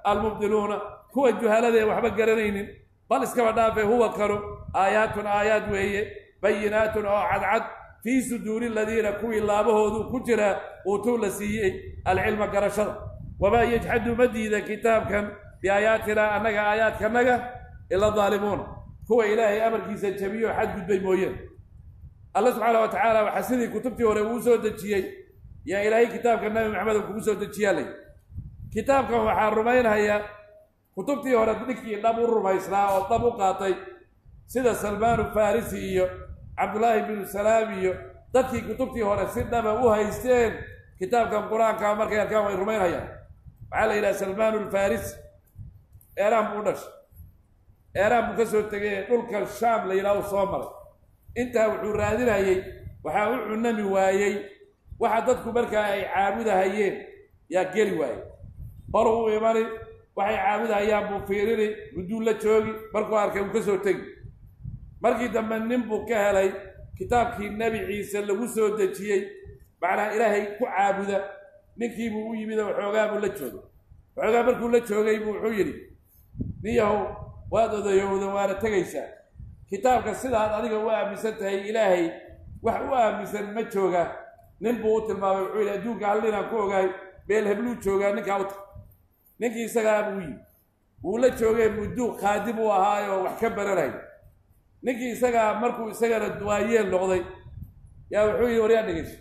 almubdiluuna kuwa juhalada ee waxba garanaynin bal iskaba dhaafe huwa kanu aayaatun aayaad weeye bayinaatun oo cadcad fii suduuri aladiina kuwii laabahoodu ku jira uutuu la siiyey alcilma garashada wamaa yajxadu ma diida kitaabkan biaayaatinaa annaga aayaadkanaga ila daalimuuna kuwa ilaahay amarkiisa jabiyo xadgudbay mooyeen alla subxaana wa tacaala waxaa sidii kutubtii hore uu soo dejiyey yaa ilaahay kitaabka nabi maxamed kugu soo dejiyaa lay kitaabkan waxaa rumaynhaya kutubtii hore ninkii dhab u rumaysnaa oo dhab u qaatay sida salmaanu farisi iyo cabdullaahi binu salaam iyo dadkii kutubtii hore si dhaba u haysteen kitaabkan qur-aanka markay arkaan way rumaynhayaan waxaa la yidhaha salmaanu lfarisi eeraan buu u dhashay eeraan buu ka soo tegay dhulka shaam la yidhaha u soo maray intaa wuxuu raadinayey waxaa u cunami waayey waxa dadku markaa ay caabudahayeen yaa geli waayey hor u imani waxay caabudahayaan buu fiirini gudduu la joogi markuu arkay uu ka soo tegi markii dambe nin buu ka helay kitaabkii nebi ciise lagu soo dejiyey macnaa ilaahay ku caabuda ninkiibuu u yimid oo waxoogaa buu la joogay waxoogaa markuu la joogay buu wuxuu yidhi niyahow waad odayowda waana tegaysaa kitaabka sidaad adiga u aaminsan tahay ilaahay wax u aaminsan ma jooga nin buu u tilmaamay wuxuu yidhi adduunka hal ninaan ku ogaay meel hebluu joogaa ninkaa u tag ninkii isagaa buu yimi wuu la joogay mudduu khaadim u ahaayoo wax ka baranay ninkii isagaa markuu isagana waayeel noqday yaa wuxuu yidhi waryaa dhegeyso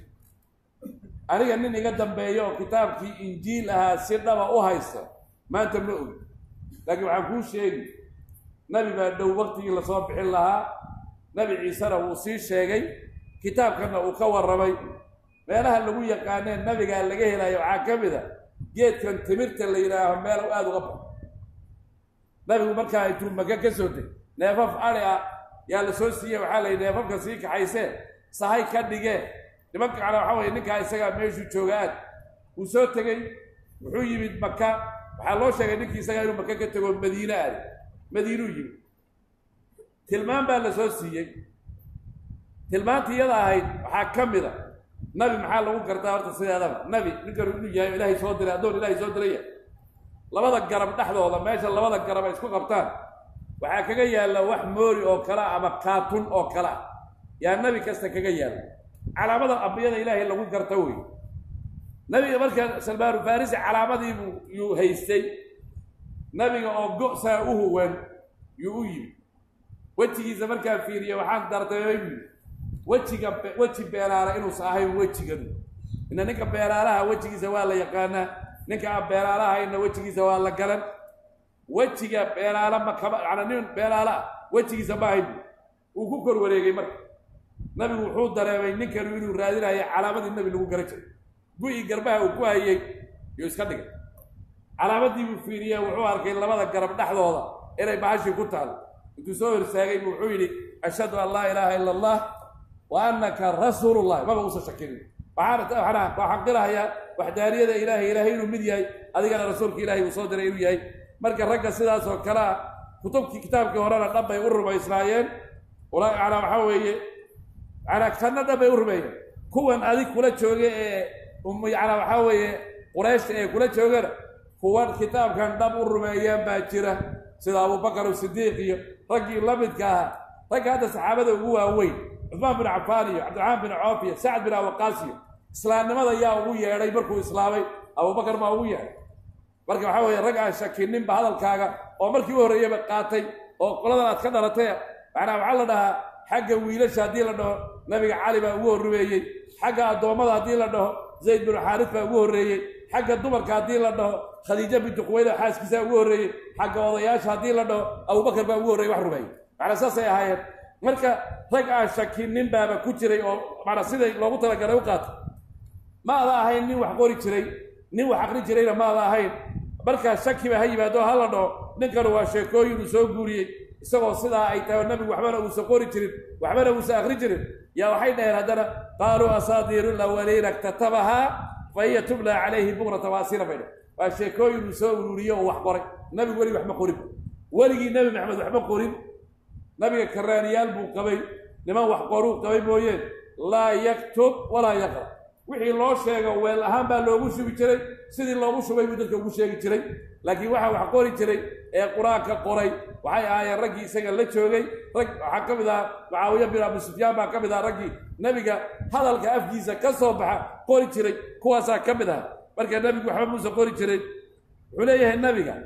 aniga nin iga dambeeya oo kitaabkii injiil ahaa si dhaba u haysta maanta ma ogi laakiin waxaan kuu sheegi nabi baa dhow waktigii lasoo bixin lahaa nabi ciisena wuu sii sheegay kitaabkanna uu ka warramay meelaha lagu yaqaaneen nabigaa laga helayo waxaa ka mid a geedkan timirta la yidhaaho meel aada uga baxo nabigu markaa intuu maka ka soo deg neefaf adi ah yaa la soo siiyey waxaa la yidhi neefafka sii kaxaysee sahay ka dhigee nimanka kale waxaa weye ninkaa isagaa meeshuu jooga aad wuu soo tegey wuxuu yimid maka waxaa loo sheegay ninkii isagaa inuu maka ka tego madiine aadi madiinuu yimid tilmaan baa la soo siiyey tilmaantii iyada ahayd waxaa ka mid a nabi maxaa lagu gartaa horta sideedaba nabi ninkanu inuu yahay o ilaahay soo diray addoon ilaahay soo diraya labada garab dhexdooda meesha labada garab ay isku qabtaan waxaa kaga yaalla wax moori oo kale ah ama kaatun oo kale ah yaa nebi kasta kaga yaalla calaamada ambiyada ilaahay lagu garta wey nabiga marka salmaanu farisi calaamadiibuu yuu haystay nabiga oo go-saa u huwan yuu u yimi wejigiisa markaan fiiriye waxaan dardaymay buu wejiga weji beelaala inuusa ahayn wejiganu ina ninka beelaalaha wejigiisa waa la yaqaanaa ninka aan beelaalahayna wejigiisa waa la galan wejiga beelaala ma kama yana nin beelaala ah wejigiisa ma ahayn uu ku kor wareegay marka nabigu wuxuu dareemay ninkanu inuu raadinayo calaamadii nabi lagu garan jiray gu-i garbaha uu ku hayey yuu iska dhigay calaamadii buu fiiriye wuxuu arkay labada garab dhexdooda inay bahashii ku taalo intuu soo horsaagay bu wuxuu yidhi ashhadu an laa ilaaha ila allah wa annaka rasuulullahi maba uusan shakinin waxaan waxaan qilahayaa waxdaaniyada ilaahay ilaahay inuu mid yahay adigana rasuulka ilaahay uu soo diray inuu yahay marka ragga sidaas oo kale ah kutubkii kitaabkii horena dhab bay u rumaysnaayeen manaa waxaa weeye manaa kanna dhab bay u rumeeyeen kuwan adig kula jooga ee manaa waxaa weeye qurayshta ee kula joogana kuwan kitaabkan dhab u rumeeyeen baa jira sida abubakar sidiiq iyo raggii la midka ahaa ragga hadda saxaabada ugu waaweyn cusmaan bin cafaan iyo cabdiraxmaan bin coof iyo sacad bin awaqaas iyo islaamnimada yaa ugu yeedhay markuu islaamay abubakar baa ugu yeedhay marka waxaa weeye rag aan shakininba hadalkaaga oo markii u horreeyaba qaatay oo qoladan aad ka dhalatay macnaa waxaa la dhahaa xagga wiilasha haddii la dhaho nabiga cali baa ugu horrumeeyey xagga addoommada haddii la dhaho zayd binu xaaris baa ugu horreeyey xagga dumarka haddii la dhaho khadiija bintu quwayda xaaskiisaa ugu horreeyey xagga odayaasha haddii la dhaho abubakar baa ugu horreyey wax rumeeyey macnaa saasay ahaayeen marka rag aan shakinin baaba ku jiray oo macnaa siday loogu talagalay u qaatay ma ada ahayn nin wax qori jiray nin wax aqri jirayna ma ada ahayn markaa shakiba ha yimaado ha la dhaho ninkanu waa sheekooyin uu soo guuriyey isagoo sidaa ay tahay nabigu waxbana uusan qori jirin waxbana uusan aqri jirin yaa waxay dhaheen haddana qaaluu asaadiiru lawaliina iktatabahaa fa hiya tubla calayhi bukrata waasila bay dheh waa sheekooyin uu soo ururiye oo wax qoray nabigu weligii waxma qorin weligii nebi maxamed waxma qorin nabiga karaaniyaal buu qabay niman wax qoruu qabay mooyeen laa yaktub walaa yaqra wixii loo sheego weel ahaan baa loogu shubi jiray sidii loogu shubay buu dadka ugu sheegi jiray laakiin waxaa wax qori jiray ee qur-aanka qoray waxay ahaayeen raggii isaga la joogay rag waxaa ka mid ahaa mucaawiya bin abi sufyaan baa ka mid aha raggii nebiga hadalka afkiisa ka soo baxa qori jiray kuwaasaa ka mid aha marka nebigu waxba muuse qori jiray wuxuu leeyahay nebiga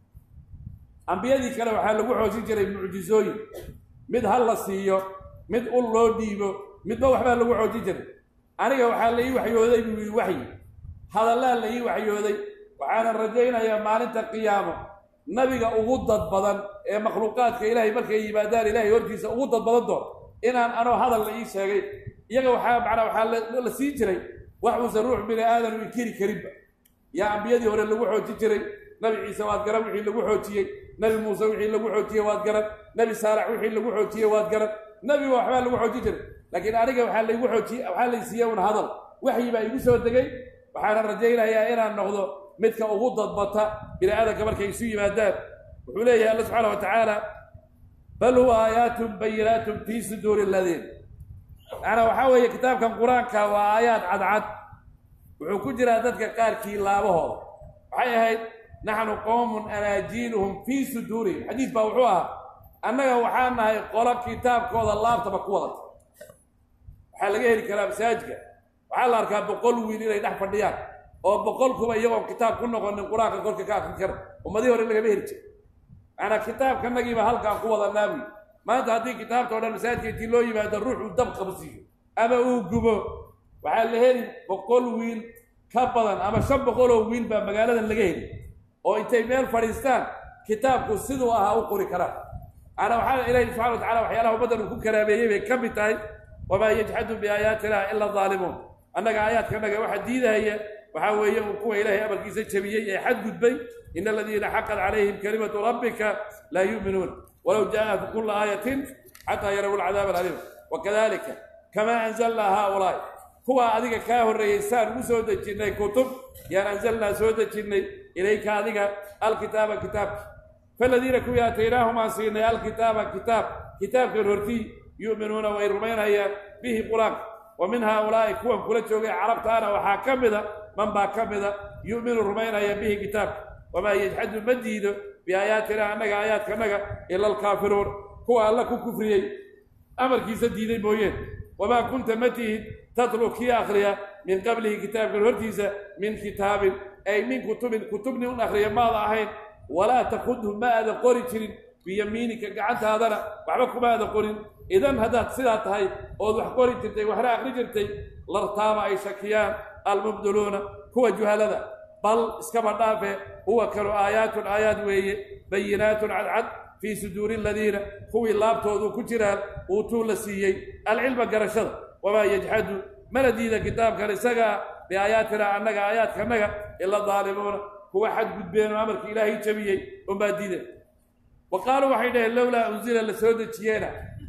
ambiyadii kale waxaa lagu xoojin jiray mucjizooyin mid hal la siiyo mid ul loo dhiibo midba waxbaa lagu xoojin jiray aniga waxaa la ii waxyooday buu yidhi waxyi hadallaa la ii waxyooday waxaanan rajaynayaa maalinta qiyaamo nabiga ugu dad badan ee makhluuqaadka ilaahay markay yimaadaan ilaahay hortiisa ugu dad badan doon inaan anoo hadal la ii sheegay iyaga waxaa macnaa waxaa la siin jiray wax uusan ruux bini aadam inkiri karinba yaa ambiyadii hore lagu xoojin jiray nabi ciise waad garan wixii lagu xoojiyey nabi muuse wixii lagu xoojiyey waad garan nabi saalax wixii lagu xoojiyey waad garan nabiga waxbaa lagu xoojin jiray laakiin aniga waxaa laygu xoojiye waxaa laysiiye un hadal waxyi baa igu soo degay waxaana rajaynayaa inaan noqdo midka ugu dadbata bini aadanka markay isu yimaadaan wuxuu leeyahay alla subxaana wa tacaala bal huwa aayaatun bayinaatun fii suduuri aladiin macnaa waxaa weeye kitaabkan qur-aanka waa aayaad cadcad wuxuu ku jiraa dadka qaarkii laabahooda waxay ahayd naxnu qowmun anaajiinuhum fii suduurihim xadiis baa wuxuu ahaa annaga waxaa nahay qolo kitaabkooda laabtaba ku wadata waxaa laga heli karaa masaajidka waxaa la arkaa boqol wiil inay dhex fadhiyaan oo boqolkuba iyagoon kitaab ku noqonin qur-aanka korka ka akrin kara ummadii hore lagama heli jir macanaa kitaabkanagiiba halkaan ku wadanaa buy maanta haddii kitaabta o dhan masaajidka intii loo yimaado ruux uu dab qabsiiyo ama uu gubo waxaa la heli boqol wiil ka badan ama shan boqoloo wiil baa magaaladan laga heli oo intay meel fadhiistaan kitaabku siduu ahaa u qori karaan macanaa waxaa ilaahi subxana wa tacala waxyaalaha ummaddan uu ku karaameeyey bay ka mid tahay wamaa yajxadu biaayaatina ila daalimuun annaga aayaadkanaga waxa diidahaya waxaa weeye uu kuwa ilaahay amarkiisa jabiyey ee xadgudbay in aladiina xaqat calayhim kalimatu rabbika laa yu'minuun walow jaءat kula aayatin xataa yaraw alcadaab alaliim wakadalika kamaa anzalnaa haaulaa'i kuwa adiga kaa horreeyey saan ugu soo dejinnay kutub yaan anzalnaa soo dejinnay ilayka adiga alkitaaba kitaabka faladiina kuwii aataynaahum aan siinay alkitaaba kitaab kitaabkan hortii yu'minuuna way rumaynayaan bihi qur-aanka wa min haaulaa'i kuwan kula joogay carabtaana waxaa ka mida man baa ka mida yu'minu rumaynaya bihi kitaabka wamaa yajxadu ma diido biaayaatina annaga aayaadkanaga ila alkaafiruun kuwa alla ku kufriyey amarkiisa diiday mooyeen wamaa kunta ma tihid tatlu kii akhriya min qablihi kitaabkan hortiisa min kitaabin ay min kutubin kutubni un akhriya maada ahayn walaa takudhu ma aadan qori jirin biyamiinika gacantaadana waxba kuma aadan qorin idan haddaad sidaa tahay ood wax qori jirtay waxna akhri jirtay lartaaba ay shakiyaan almubdiluuna kuwa juhalada bal iskaba dhaafe huwa kanu aayaatun aayaad weeye bayinaatun cadcad fii suduuri aladiina kuwii laabtoodu ku jiraan uutuu la siiyey alcilma garashada wamaa yajxadu mana diida kitaabkan isagaa biaayaatina annaga aayaadkanaga ila daalimuuna kuwa xadgudbeen oo amarkii ilaahay jabiyey unbaa diiday wa qaaluu waxay dhaheen lowlaa unsila la soo dejiyeena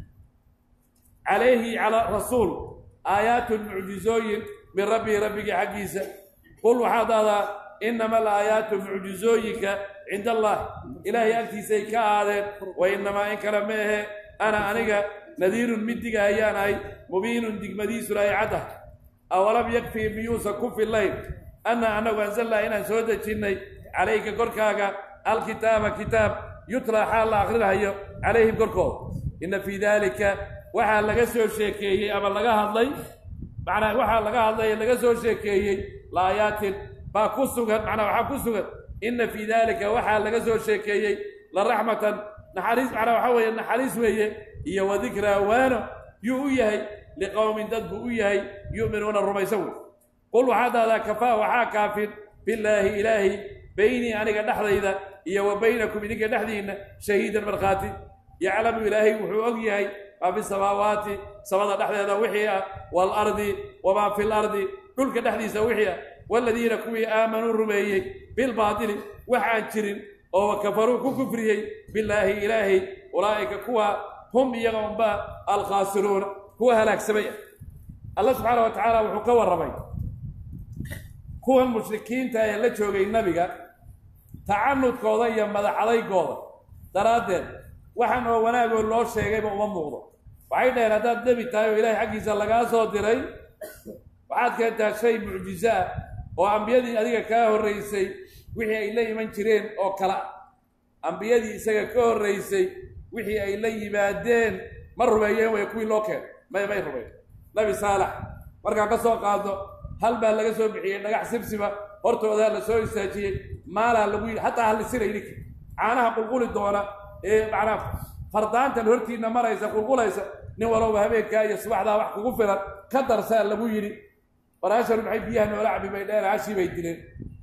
calayhi calaa rasuul aayaatun mucjizooyin min rabbii rabbigii xaggiisa qul waxaad ahdaa inama alaayaatu mucjizooyinka cinda allah ilaahay agtiisay ka aadeen wa inamaa in kale ma ahe ana aniga nadiirun mid diga ayaan ahay mubiinun digmadiisuna ay caddah awalam yakfii miyuusan ku fillayn anna annagu anzalnaa inaan soo dejinnay calayka korkaaga alkitaaba kitaab yutlaa xaal la akhrinahayo calayhim korkooda inna fii daalika waxaa laga soo sheekeeyey ama laga hadlay macnaa waxaa laga hadlay laga soo sheekeeyey laayaatin baa ku sugan macnaa waxaa ku sugan inna fii daalika waxaa laga soo sheekeeyey la raxmatan naxariis macnaa waxaa weeye naxariis weeye iyo wa dikraa waano yuu u yahay liqowmin dad buu u yahay yu'minuuna rumaysan wey qul waxaad dahdaa kafaa waxaa kaafin billaahi ilaahi beynii aniga dhexdayda iyo wa baynakum idinka dhexdiinna shahiidan markhaati yaclamu ilaahay wuxuu og yahay maa fi samaawaati samada dhexdeeda wixii ah waalardi wamaa fi lardi dhulka dhexdiisa wixii ah waaladiina kuwii aamanuu rumeeyey bilbaatili wax aan jirin oo kafaruu ku kufriyey billaahi ilaahay ulaa'ika kuwa hum iyaga unba alkhaasiruuna kuwa halaagsamay ah alla subxaana wa tacaala wuxuu ka warramay kuwan mushrikiinta ee la joogay nabiga tacanudkooda iyo madaxadaygooda daraaddeed waxaan oo wanaagoo loo sheegayba uma muuqdo waxay dhaheen haddaad nebi tahay oo ilaahay xaggiisa lagaa soo diray waxaad keentaa shay mucjizo ah oo ambiyadii adiga kaa horraysay wixii ay la iman jireen oo kale ah ambiyadii isaga ka horraysay wixii ay la yimaadeen ma rumeeyeen way kuwii loo keenay may may rumeyn nabi saalax markaan ka soo qaadno hal baa laga soo bixiyey dhagax sibsiba hortoodaa la soo istaajiyey maalaa lagu yidhi hataa hallisina idinka caanaha qulquli doona ee macnaa fardaantan hortiinna maraysa qulqulaysa nin walowba habeenkaa iyo subaxdaa wax kugu filan ka darsaa lagu yidhi waraasharu maxay biyaha noola cabi bay dheen hashii bay dileen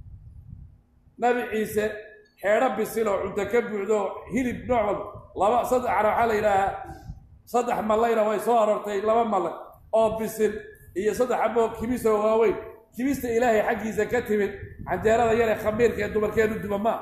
nabi ciise xeedho bisil oo cunto ka buuxdo hilib nooc walba laba saddex cara waxaa la yidhaahaa saddex mallayna way soo aroortay laba mallay oo bisil iyo saddex aboo kibisoo waaweyn kibista ilaahay xaggiisa ka timid canjeerada yaree khamiirka ee dumarkeenu duba maa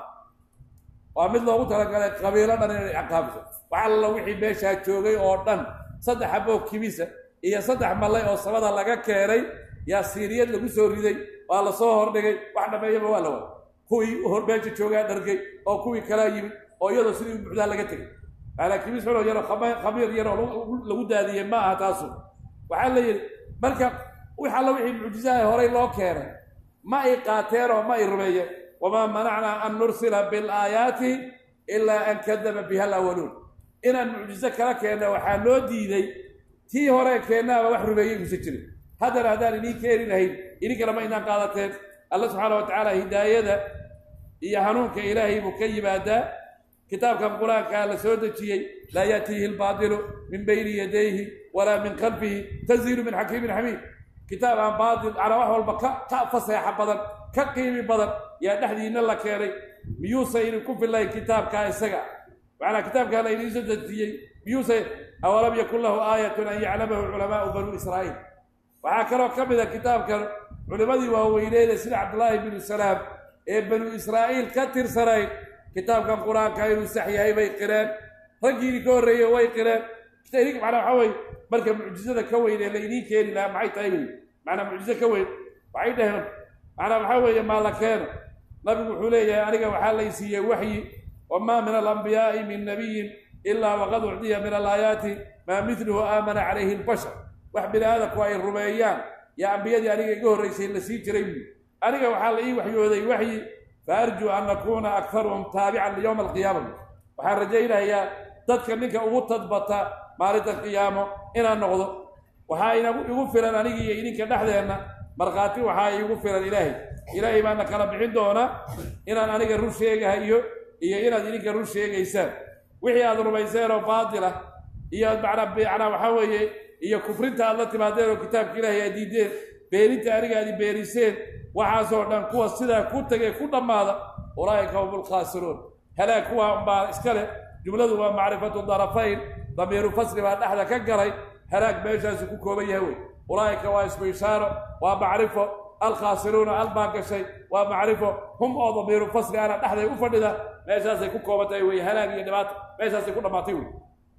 waa mid loogu talagalay qabiilo dhan inay ciqaabso wax alla wixii meeshaa joogay oo dhan saddex aboo kibisa iyo saddex mallay oo sabada laga keenay yaa siiriyad lagu soo riday waa la soo hordhigay wax dhameeyaba waa la wada kuwii hor meesha joogaa dhargay oo kuwii kalaa yimid oo iyadoo sidii u buuxdaa laga tegay maanaa kibis xunoo yaroo khamiir yaroo lagu daadiyey ma aha taasu waxaa la yidhi marka wix alla wixii mucjisaha horay loo keenay ma ay qaateen oo ma ay rumeeyeen wamaa manacnaa an nursila bilaayaati ilaa an kadaba biha alawaluun inaan mucjiso kala keenna waxaa loo diiday tii hore keennaaba wax rumeeyey muuse jirin haddana haddaan idiin keeni lahayn idinkana ma inaan qaadateen alla subxaana wa tacaala hidaayada iyo hanuunka ilaahay buu ka yimaadaa kitaabkan qur-aankaa la soo dejiyey laa yaatiihi lbaadilu min bayni yadayhi walaa min khalfihi tanziilu min xakiimin xamiid kitaab aan baatil anaa wax walba ka ka faseexa badan ka qiimi badan yaa dhexdiina la keenay miyuusa idin ku fillayn kitaabkaa isaga macnaa kitaabkaa la idiin soo dejiyey miyuusa awalam yakun lahu aayatun an yaclamahu culamaau banuu israa'iil waxaa kaloo ka mid a kitaabkan culimmadii waaweyneeda sida cabdullaahi binu salaam ee banuu israa'iil ka tirsanayd kitaabkan qur-aanka inuu sax yahay bay qireen raggiidii ka horreeyey way qireen manaa waxaa weye marka mucjizada ka weyn ee la idiin keeni lahaa maxay tahay wey manaa mucjizo ka weyn waxay dhaheen manaa waxaa weeye maa la keeno nabigu wuxuu leeyahay aniga waxaa lay siiyey waxyi wamaa min alambiyaa'i min nabiyin ilaa waqad ucdiya min alaayaati maa midluhu aamana calayhi lbashar wax bini aadamku ay rumeeyaan yaa ambiyadii aniga iga horraysay la sii jiray buui aniga waxaa la ii waxyooday waxyi fa arjuu an nakuuna akharuhum taabican liyowma alqiyaama waxaan rajaynayaa dadka ninka ugu tadbata maalinta qiyaamo inaan noqdo waxaa igu filan anigi iyo idinka dhexdeenna markhaati waxaa iigu filan ilaahay ilaahay baana kala bixin doonaa inaan aniga run sheegahayo iyo inaad idinka run sheegaysaan wixii aad rumayseen oo baatila iyo manaa waxaa weeye iyo kufrinta aad la timaadeen oo kitaabka ilaahay aad diideen beeninta aniga aad beeriseen waxaasoo dhan kuwa sidaa ku tegay ku dhammaada ulaa'ika hum lkhaasiruun halaag kuwa baa iska leh jumladu waa macrifatu darafayn damiiru fasli baa dhexda ka galay halaag meeshaasu ku kooban yahay wey ulaa'ika waa ismu ishaaro waa macrifo alkhaasiruuna al baa gashay waa macrifo hum oo damiiru fasli ana dhexday u fadhida meeshaasay ku koobantahay wey halaag iyo dhibaata meeshaasay ku dhammaatay wey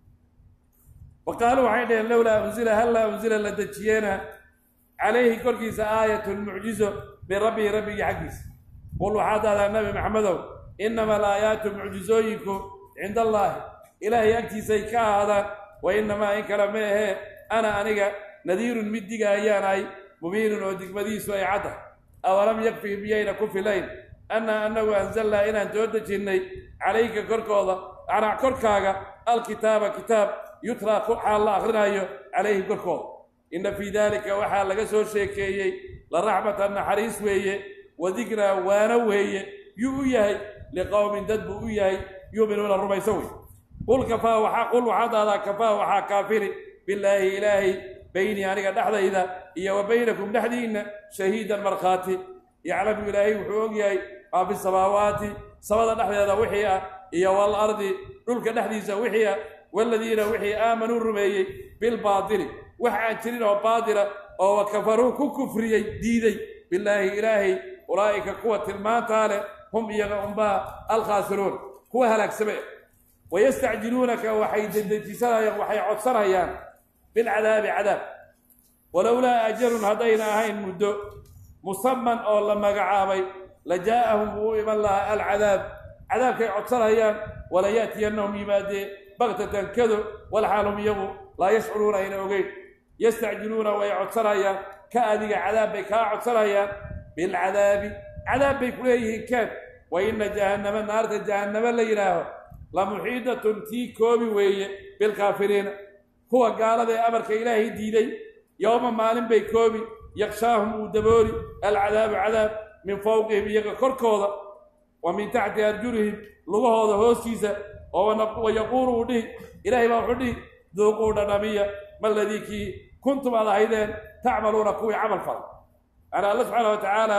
wa qaaluu waxay dhaheen lowlaa unzila hallaa unzila la dejiyeena calayhi korkiisa aayatun mucjizo min rabbihi rabbigii xaggiisa qul waxaad dahdaa nabi maxamedow innama alaayaatu mucjizooyinku cinda allaahi ilaahay agtiisay ka ahaadaan wa innamaa in kale ma ahee ana aniga nadiirun mid diga ayaan ahay mubiinun oo digmadiisu ay cadda awalam yakfii miyayna ku filayn anna annagu anzalnaa inaan soo dejinnay calayka korkooda anaa korkaaga alkitaaba kitaab yutraa xaal la akrinaayo calayhi korkooda inna fii daalika waxaa laga soo sheekeeyey la raxmatan naxariis weeye wa dikraa waano weeye yuu u yahay liqowmin dad buu u yahay yuuminuuna rumayso wey qul kafaa waxaa qul waxaad ahdaa kafaa waxaa kaafiri bilaahi ilaahay beynii aniga dhexdayda iyo wa baynakum dhexdiinna shahiidan markhaati yaclamu ilaahay wuxuu og yahay maa fi samaawaati samada dhexdeeda wixii ah iyo wal ardi dhulka dhexdiisa wixii ah waladiina wixii aamanuu rumeeyey bilbaatili wax aan jirin oo baatila oo wa kafaruu ku kufriyey diiday bilaahi ilaahay ulaa'ika kuwa tilmaantaa leh hum iyaga unbaa alkhaasiruun kuwa halaagsame wayastacjiluunaka waxay dedejisanayaan waxay codsanayaan bilcadaabi cadaab walowlaa ajalun haddayna ahayn muddo musaman oo la magacaabay la jaa'ahum wuu iman lahaa alcadaab cadaabkay codsanayaan wala ya'tiyannahum yimaadee baktatan kado walxaalhum iyagu laa yashcuruuna ayna ogeyn yastacjiluuna way codsanayaan ka adiga cadaab bay kaa codsanayaan bilcadaabi cadaab bay ku leeyihiin keen wa inna jahannama naarta jahannama la yidhaaho la muxiidatun tii koobi weeye bilkaafiriina kuwa gaalada ee amarka ilaahay diiday yowma maalin bay koobi yakshaahum uu dabooli alcadaabu cadaab min fowqihim iyaga korkooda wa min taxti arjulihim lugahooda hoostiisa oo wa yaquulu uu dhihi ilaahay baa wuxuu dhihi duuquu dhadhamiya maladii kii kuntum aad ahaydeen tacmaluuna kuwii camal fala yani alla subxaana wa tacaala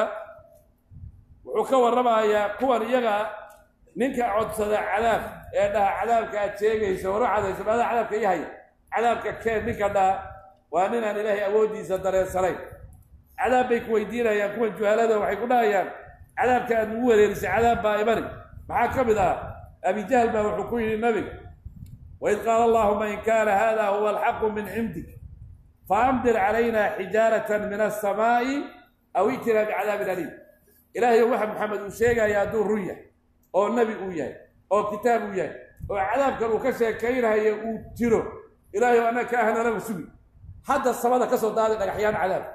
wuxuu ka warramayaa kuwan iyaga ninka codsada cadaab ee dhaha cadaabka aad sheegayso waro cadayso maadaa cadaabka ii haya cadaabka keen ninka dhaha waa ninaan ilaahay awooddiisa dareensanayn cadaab bay ku weydiinayaan kuwan juhalada waxay ku dhahayaan cadaabka aad nagu wareerisay cadaab baa imani maxaa ka mid ah abijahl baa wuxuu ku yidhi nabiga waid qaala allahuma in kaana hada huwa alxaqu min cindik faamdir calayna xijaaratan min alsamaa'i aw itinaa bicadaabin aliim ilaahayo waxa maxamed uu sheegaya hadduu run yahay oo nebi uu yahay oo kitaab uu yahay oo cadaabkan uu ka sheekaynayo uu jiro ilaahayo annaga ka ahnanaba sugi hadda samada ka soo daaday dhagaxyaan cadaab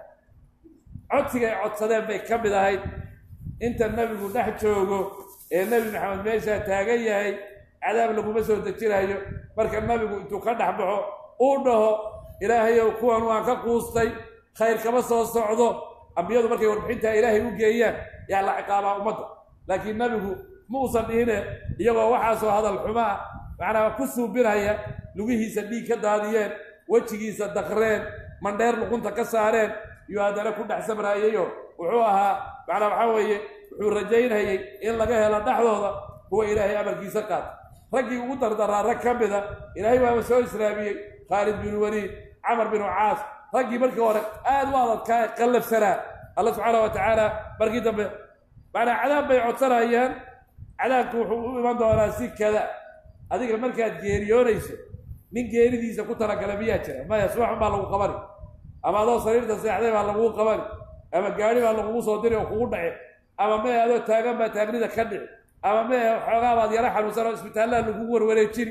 codsigay codsadeen bay ka mid ahayd inta nebigu dhex joogo ee nebi maxamed meeshaa taagan yahay cadaab laguma soo dejinayo marka nabigu intuu ka dhex baxo uu dhaho ilaahayow kuwan waan ka quustay khayr kama soo socdo ambiyadu markay warbixintaa ilaahay u geeyaan yaa la ciqaabaa ummadda laakiin nabigu ma uusan dhihine iyagoo waxaasoo hadal xumaa macnaa ku suubinaya lugihiisa dhiig ka daadiyeen wejigiisa dakreen mandheer luqunta ka saareen iyo haddana ku dhex sabraayayo wuxuu ahaa macnaa waxaa weeye wuxuu rajaynayay in laga helo dhexdooda kuwa ilaahay amarkiisa qaata raggii ugu dardaraa rag ka mida ilaahay baaba soo islaamiyey khaalid binu waliid camar binu caas raggii markii hore aad u adadkaa qallafsanaa alla subxaana wa tacaala markii dambe macnaa cadaab bay codsanayaan cadaabku wuxuu u iman doonaa si kada adiga markaad geeriyoonayso nin geeridiisa ku talagala miyaa jira maya subaxun baa lagu qabani ama adoo sariirta seexday baa laguu qabani ama gaari baa lagugu soo diri oo kugu dhaci ama mee adoo taagan baa taagnida ka dhici ama mee xoogaa baad yaro xanuunsan oo isbitaallaa lagugu warwareejini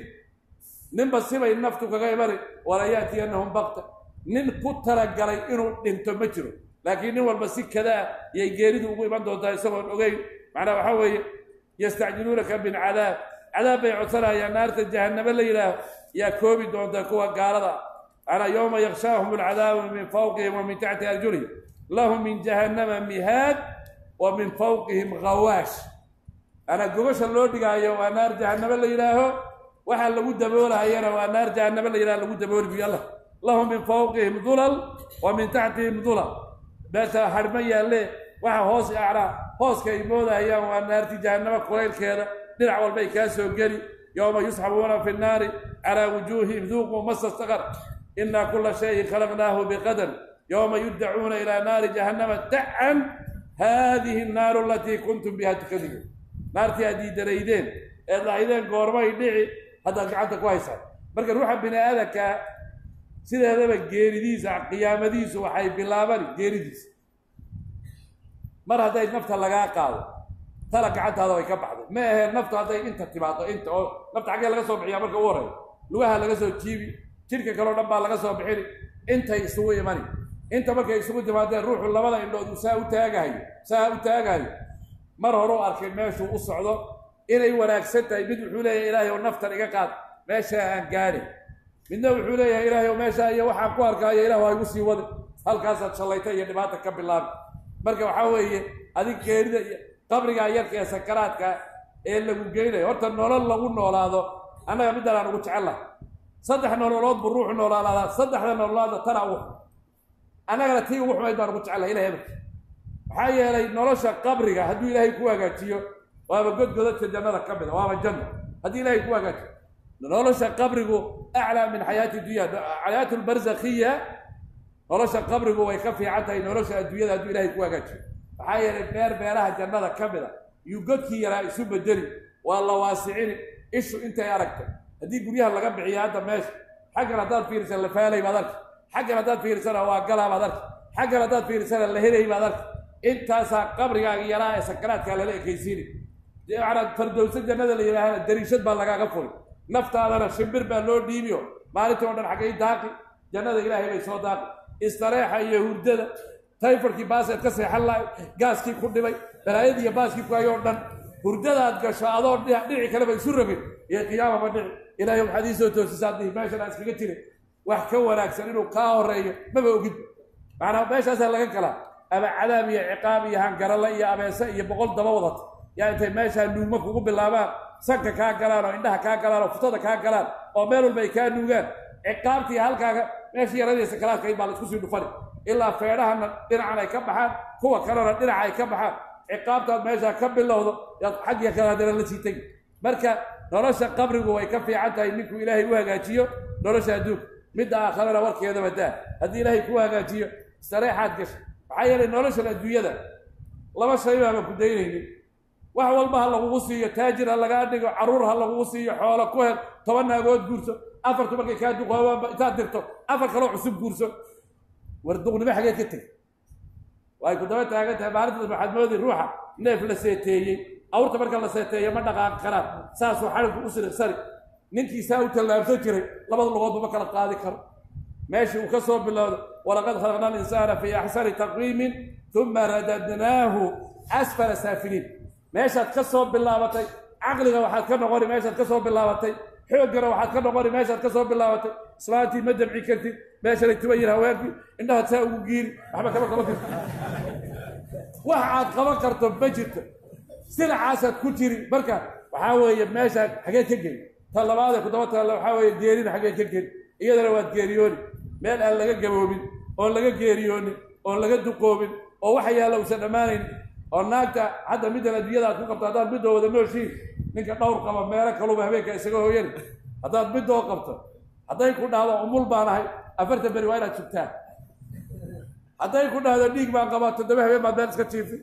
ninba sibay naftu kaga imani wala yaatiyannahum bakta nin ku talagalay inuu dhinto ma jiro laakiin nin walba si kadaa yay geeridu ugu iman doontaa isagoon ogeyn macnaa waxaa weeye yastacjiluunaka bilcadaab cadaab bay codsanayaan naarta jahanname la yidhaaho yaa koobi doonta kuwa gaalada anaa yowma yakshaahum alcadaabu min fawqihim wa min taxti arjulihim lahum min jahannama mihaad wa min fawqihim khawaash anaa gobasha loo dhigaayo waa naar jahanname la yidhaaho waxaa lagu daboolahayana waa naar jahanname la yidhaho lagu dabooli buy allah lahum min fawqihim dulal wa min taxtihim dulal meesha harhma yaalle waxa hoos acnaa hooska ay moodahayaan waa naarti jahannamo kulaylkeeda dhinac walbay kaa soo geli yowma yusxabuuna fi nnaari calaa wujuuhihim duuquu masa saqar inaa kula shayin khalaqnaahu biqadar yowma yuddacuuna ilaa naari jahannama dacan haadihi annaaru alatii kuntum biha tukadibuun naartii aad diidanaydeen eed lahaydeen goormay dhici haddaad gacanta ku haysaan marka ruuxa bini aadankaa sideedaba geeridiisa qiyaamadiisu waxay bilaabani geeridiisa mar hadday nafta lagaa qaado tala gacantaada way ka baxday ma aheen naftu hadday inta timaado inta oo nafta xaggee laga soo bixiyaa marka u horeeyo lugaha laga soo jiibi jidhka kaleo dhan baa laga soo bixini intay isugu imani inta markay isugu timaadeen ruuxu labada indhood uu saa u taagahayo saa u taagahayo mar horeu arkay meeshuu u socdo inay wanaagsan tahay mid wuxuu leeyahay ilaahay ow naftan iga qaad meeshaa aan gaadhin midna wuxuu leeyahay ilaahay ow meeshaa iyo waxaan ku arkaayo ilah waa igu sii wadi halkaasaad shallayta iyo dhibaata ka bilaabi marka waxaa weeye adig geerida iyo qabrigaa yarka ee sakaraadka ee lagu geynayo horta nolol lagu noolaado annaga middan aan ugu jecel lahay saddex nololood buu ruuxu noolaalaadaa saddexda nololaadna tana ugu xun annagana tii ugu xumayd baan ugu jecel lahay ilahay amarki maxaa yeelay nolosha qabriga hadduu ilaahay ku hagaajiyo waaba godgodadka jannada ka mida waaba janno haddii ilaahay ku hagaajiyo nolosha qabrigu aclaa min xayaati dunya xayaatu lbarzakhiya nolosha qabrigu way ka fiican tahay nolosha adduunyada hadduu ilahay ku hagaajiyo maxaa yeelay beer beeraha jannada ka mida yuu godkii yaraa isu bedeli waa la waasicini ishu intay aragtay haddii guryaha laga bixiyo hadda meesha xaggan haddaad fiirisan la faalay baad arki xaggan haddaad fiirisana waa galaa baad arki xaggan haddaad fiirisana la helay baad arki intaasaa qabrigaaga yaraa ee sakaraadkaa lala ekaysiini manaa fardowsa jannada la yidhaahana dariishad baa lagaaga furi naftaadana shimbir baa loo dhiibiyo maalintii o dhan xaggay daaqi jannada ilaahay bay soo daaqi istareexa iyo hurdada tayfarkii baaseed ka seexan lahay gaaskii ku dhibay balaayadii iyo baaskii ku hayoo dhan hurdadaad gasho adoo dhici kaleba isu rabin iyo qiyaamaba dhici ilaahay waxaad ii soo toosisaa dihi meeshan aan iskaga jirin wax ka wanaagsan inuu kaa horeeyo maba ogid macnaa meeshaasaa laga galaa ama cadaab iyo ciqaab iyo hangaralla iyo abeese iyo boqol daba wadata yaa intay meeshaa nuugma kugu bilaabaan sanka kaa galaan oo indhaha kaa galaan oo futada kaa galaan oo meel walba ay kaa nuugaan ciqaabtii halkaaga meeshii yaradaysa kalaadka in baa laisku sii dhufani ilaa feedhahana dhinacan ay ka baxaan kuwa kalena dhinaca ay ka baxaan ciqaabtaad meeshaa ka bilowdo yaad xaggiya kale haddana la sii tegi marka nolosha qabrigu way ka fiican tahay ninkuu ilaahay u hagaajiyo nolosha adduunka midda aakharana warkeedaba daa haddii ilaahay kuu hagaajiyo sareexaad gasha maxaa yeelay noloshan adduunyada laba shay baaba ku daynaynin wax walba ha lagugu siiyo taajir ha lagaa dhigo carruur ha lagugu siiyo xoolo ku hel toban naagood guurso afartu markay kaa duqoobaanba intaad dirto afar kaloo cusub guurso war duqnimo xageed ka teg way ku daba taagan tahay maalintaas waxaad moodi ruuxa neef la seeteeyey awrta marka la seeteeyo ma dhaqaaqi karaan saasuu xadhigku u siriqsani ninkiisaa u tallaabsan jiray labada lugoodba ma kala qaadi karo meeshii uu ka soo bilowdo walaqad khalaqna alinsaana fii axsani taqwiimin uma radadnaahu asfala saafiliin meeshaad ka soo bilaabatay caqliga waxaad ka noqoni meeshaad ka soo bilaabatay xooggana waxaad ka noqoni meeshaad ka soo bilaabatay islaantii ma damci kartid meeshanay tuba yihin haweenkii indhahaad saa ugu giiri waxba kama qaban karto wax aad qaban karto ma jirto silacaasaad ku jiri marka waxaa weeye meeshaad xageed ka geli ta labaadee ku daba taalla waxaa weeye geerina xageed ka geli iyadana waad geeriyooni meel aan laga gaboobin oon laga geeriyoonin oon laga duqoobin oo waxa yaalla uusan dhammaanayn oo naagta hadda middan adduunyada aad ku qabto haddaad middoo wada nooshiin ninka dhowr qaba meelo kaluba habeenka isaga hooyani haddaad middoo qabto hadday ku dhahdo umul baan ahay afartan beri waa inaad sugtaan hadday ku dhahdo dhiig baan qabaa toddoba habeen baad meel iska jiifin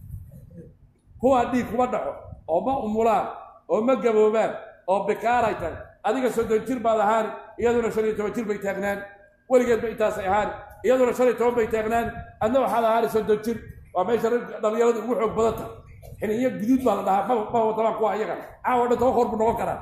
kuwaa dhiig kuma dhaxo oo ma umulaan oo ma gaboobaan oo bikaaray tahay adiga soddon jir baad ahaani iyaduna shan iyo toban jir bay taagnaani weligeedba intaasay ahaani iyaduna shan iyo toban bay taagnaani adna waxaad ahaani soddon jir waa meesha dhalinyaradu ugu xoog badan tahay xiniyo guduud baa la dhahaa ma ma wadabaan kuwa iyaga caawa dhan toban koor buu noqon karaa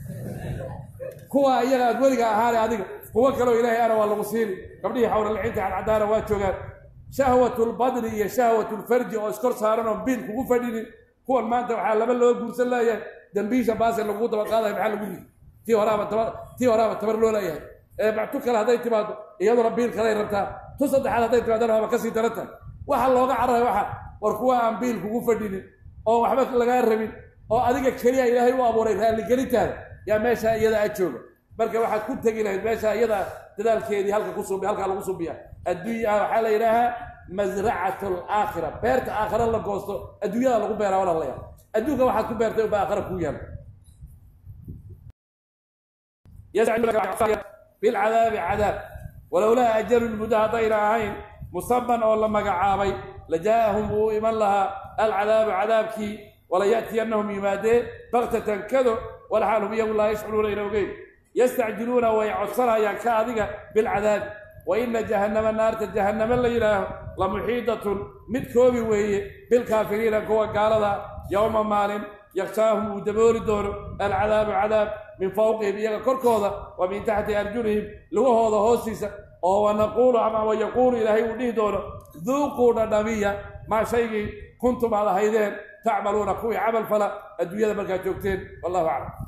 kuwa iyaga aad weliga ahaani adiga kuwo kaleo ilaahay ana waa lagu siini gabdhihii xawlalacinta cadcadaana waa joogaan shahwatulbadni iyo shahwatulfarji oo iskor saaran oo biil kugu fadhinin kuwan maanta waxaa laba loo guursan leeyahay dambiisha baase lagugu daba qaadayo maxaa lagu yiri tii horaaba tabar tii horaaba tabar loo leeyahay ee mactu kale hadday timaado iyaduna biil kaley rabtaa tu saddexaad hadday timaadana waaba kasii daran tahay waxa looga carray waxa war kuwa aan biil kugu fadhinin oo waxba lagaa rabin oo adiga keliya ilaahay u abuuray raalligelintaada yaa meeshaa iyada a jooga marka waxaad ku tegi lahayd meeshaa iyada dadaalkeedii halka kusubi halkaa lagu subiya adduunya waxaa la yidhaahaa masracat alaakhira beerta aakhira la goosto adduunyada lagu beeraa walaalaya adduunka waxaad ku beertay unba aakhira kuu yaala bilcadaabi cadaab walowlaa ajalun muddo haddayna ahayn musaman oo la magacaabay lajaa'ahum wuu iman lahaa alcadaabu cadaabkii wala ya'tiyannahum yimaadee baktatan kado walxaal hum iyagu laa yashcuruuna ina ogeyn yastacjiluuna way codsanayaan ka adiga bilcadaabi wa ina jahannama naarta jahannama la yidhaaho la muxiidatun mid koobi weeye bilkaafiriina kuwa gaalada yowma maalin yakshaahum uu dabooli doono alcadaabu cadaab min fawqihim iyaga korkooda wa min taxti arjulihim lugahooda hoostiisa oo wanaquulu ama wayaquulu ilaahay uu dhihi doono duuquu dhadhamiya maa shaygii kuntum aad ahaydeen tacmaluuna kuwii camal fala adduunyada markaad joogteen wallahu aclam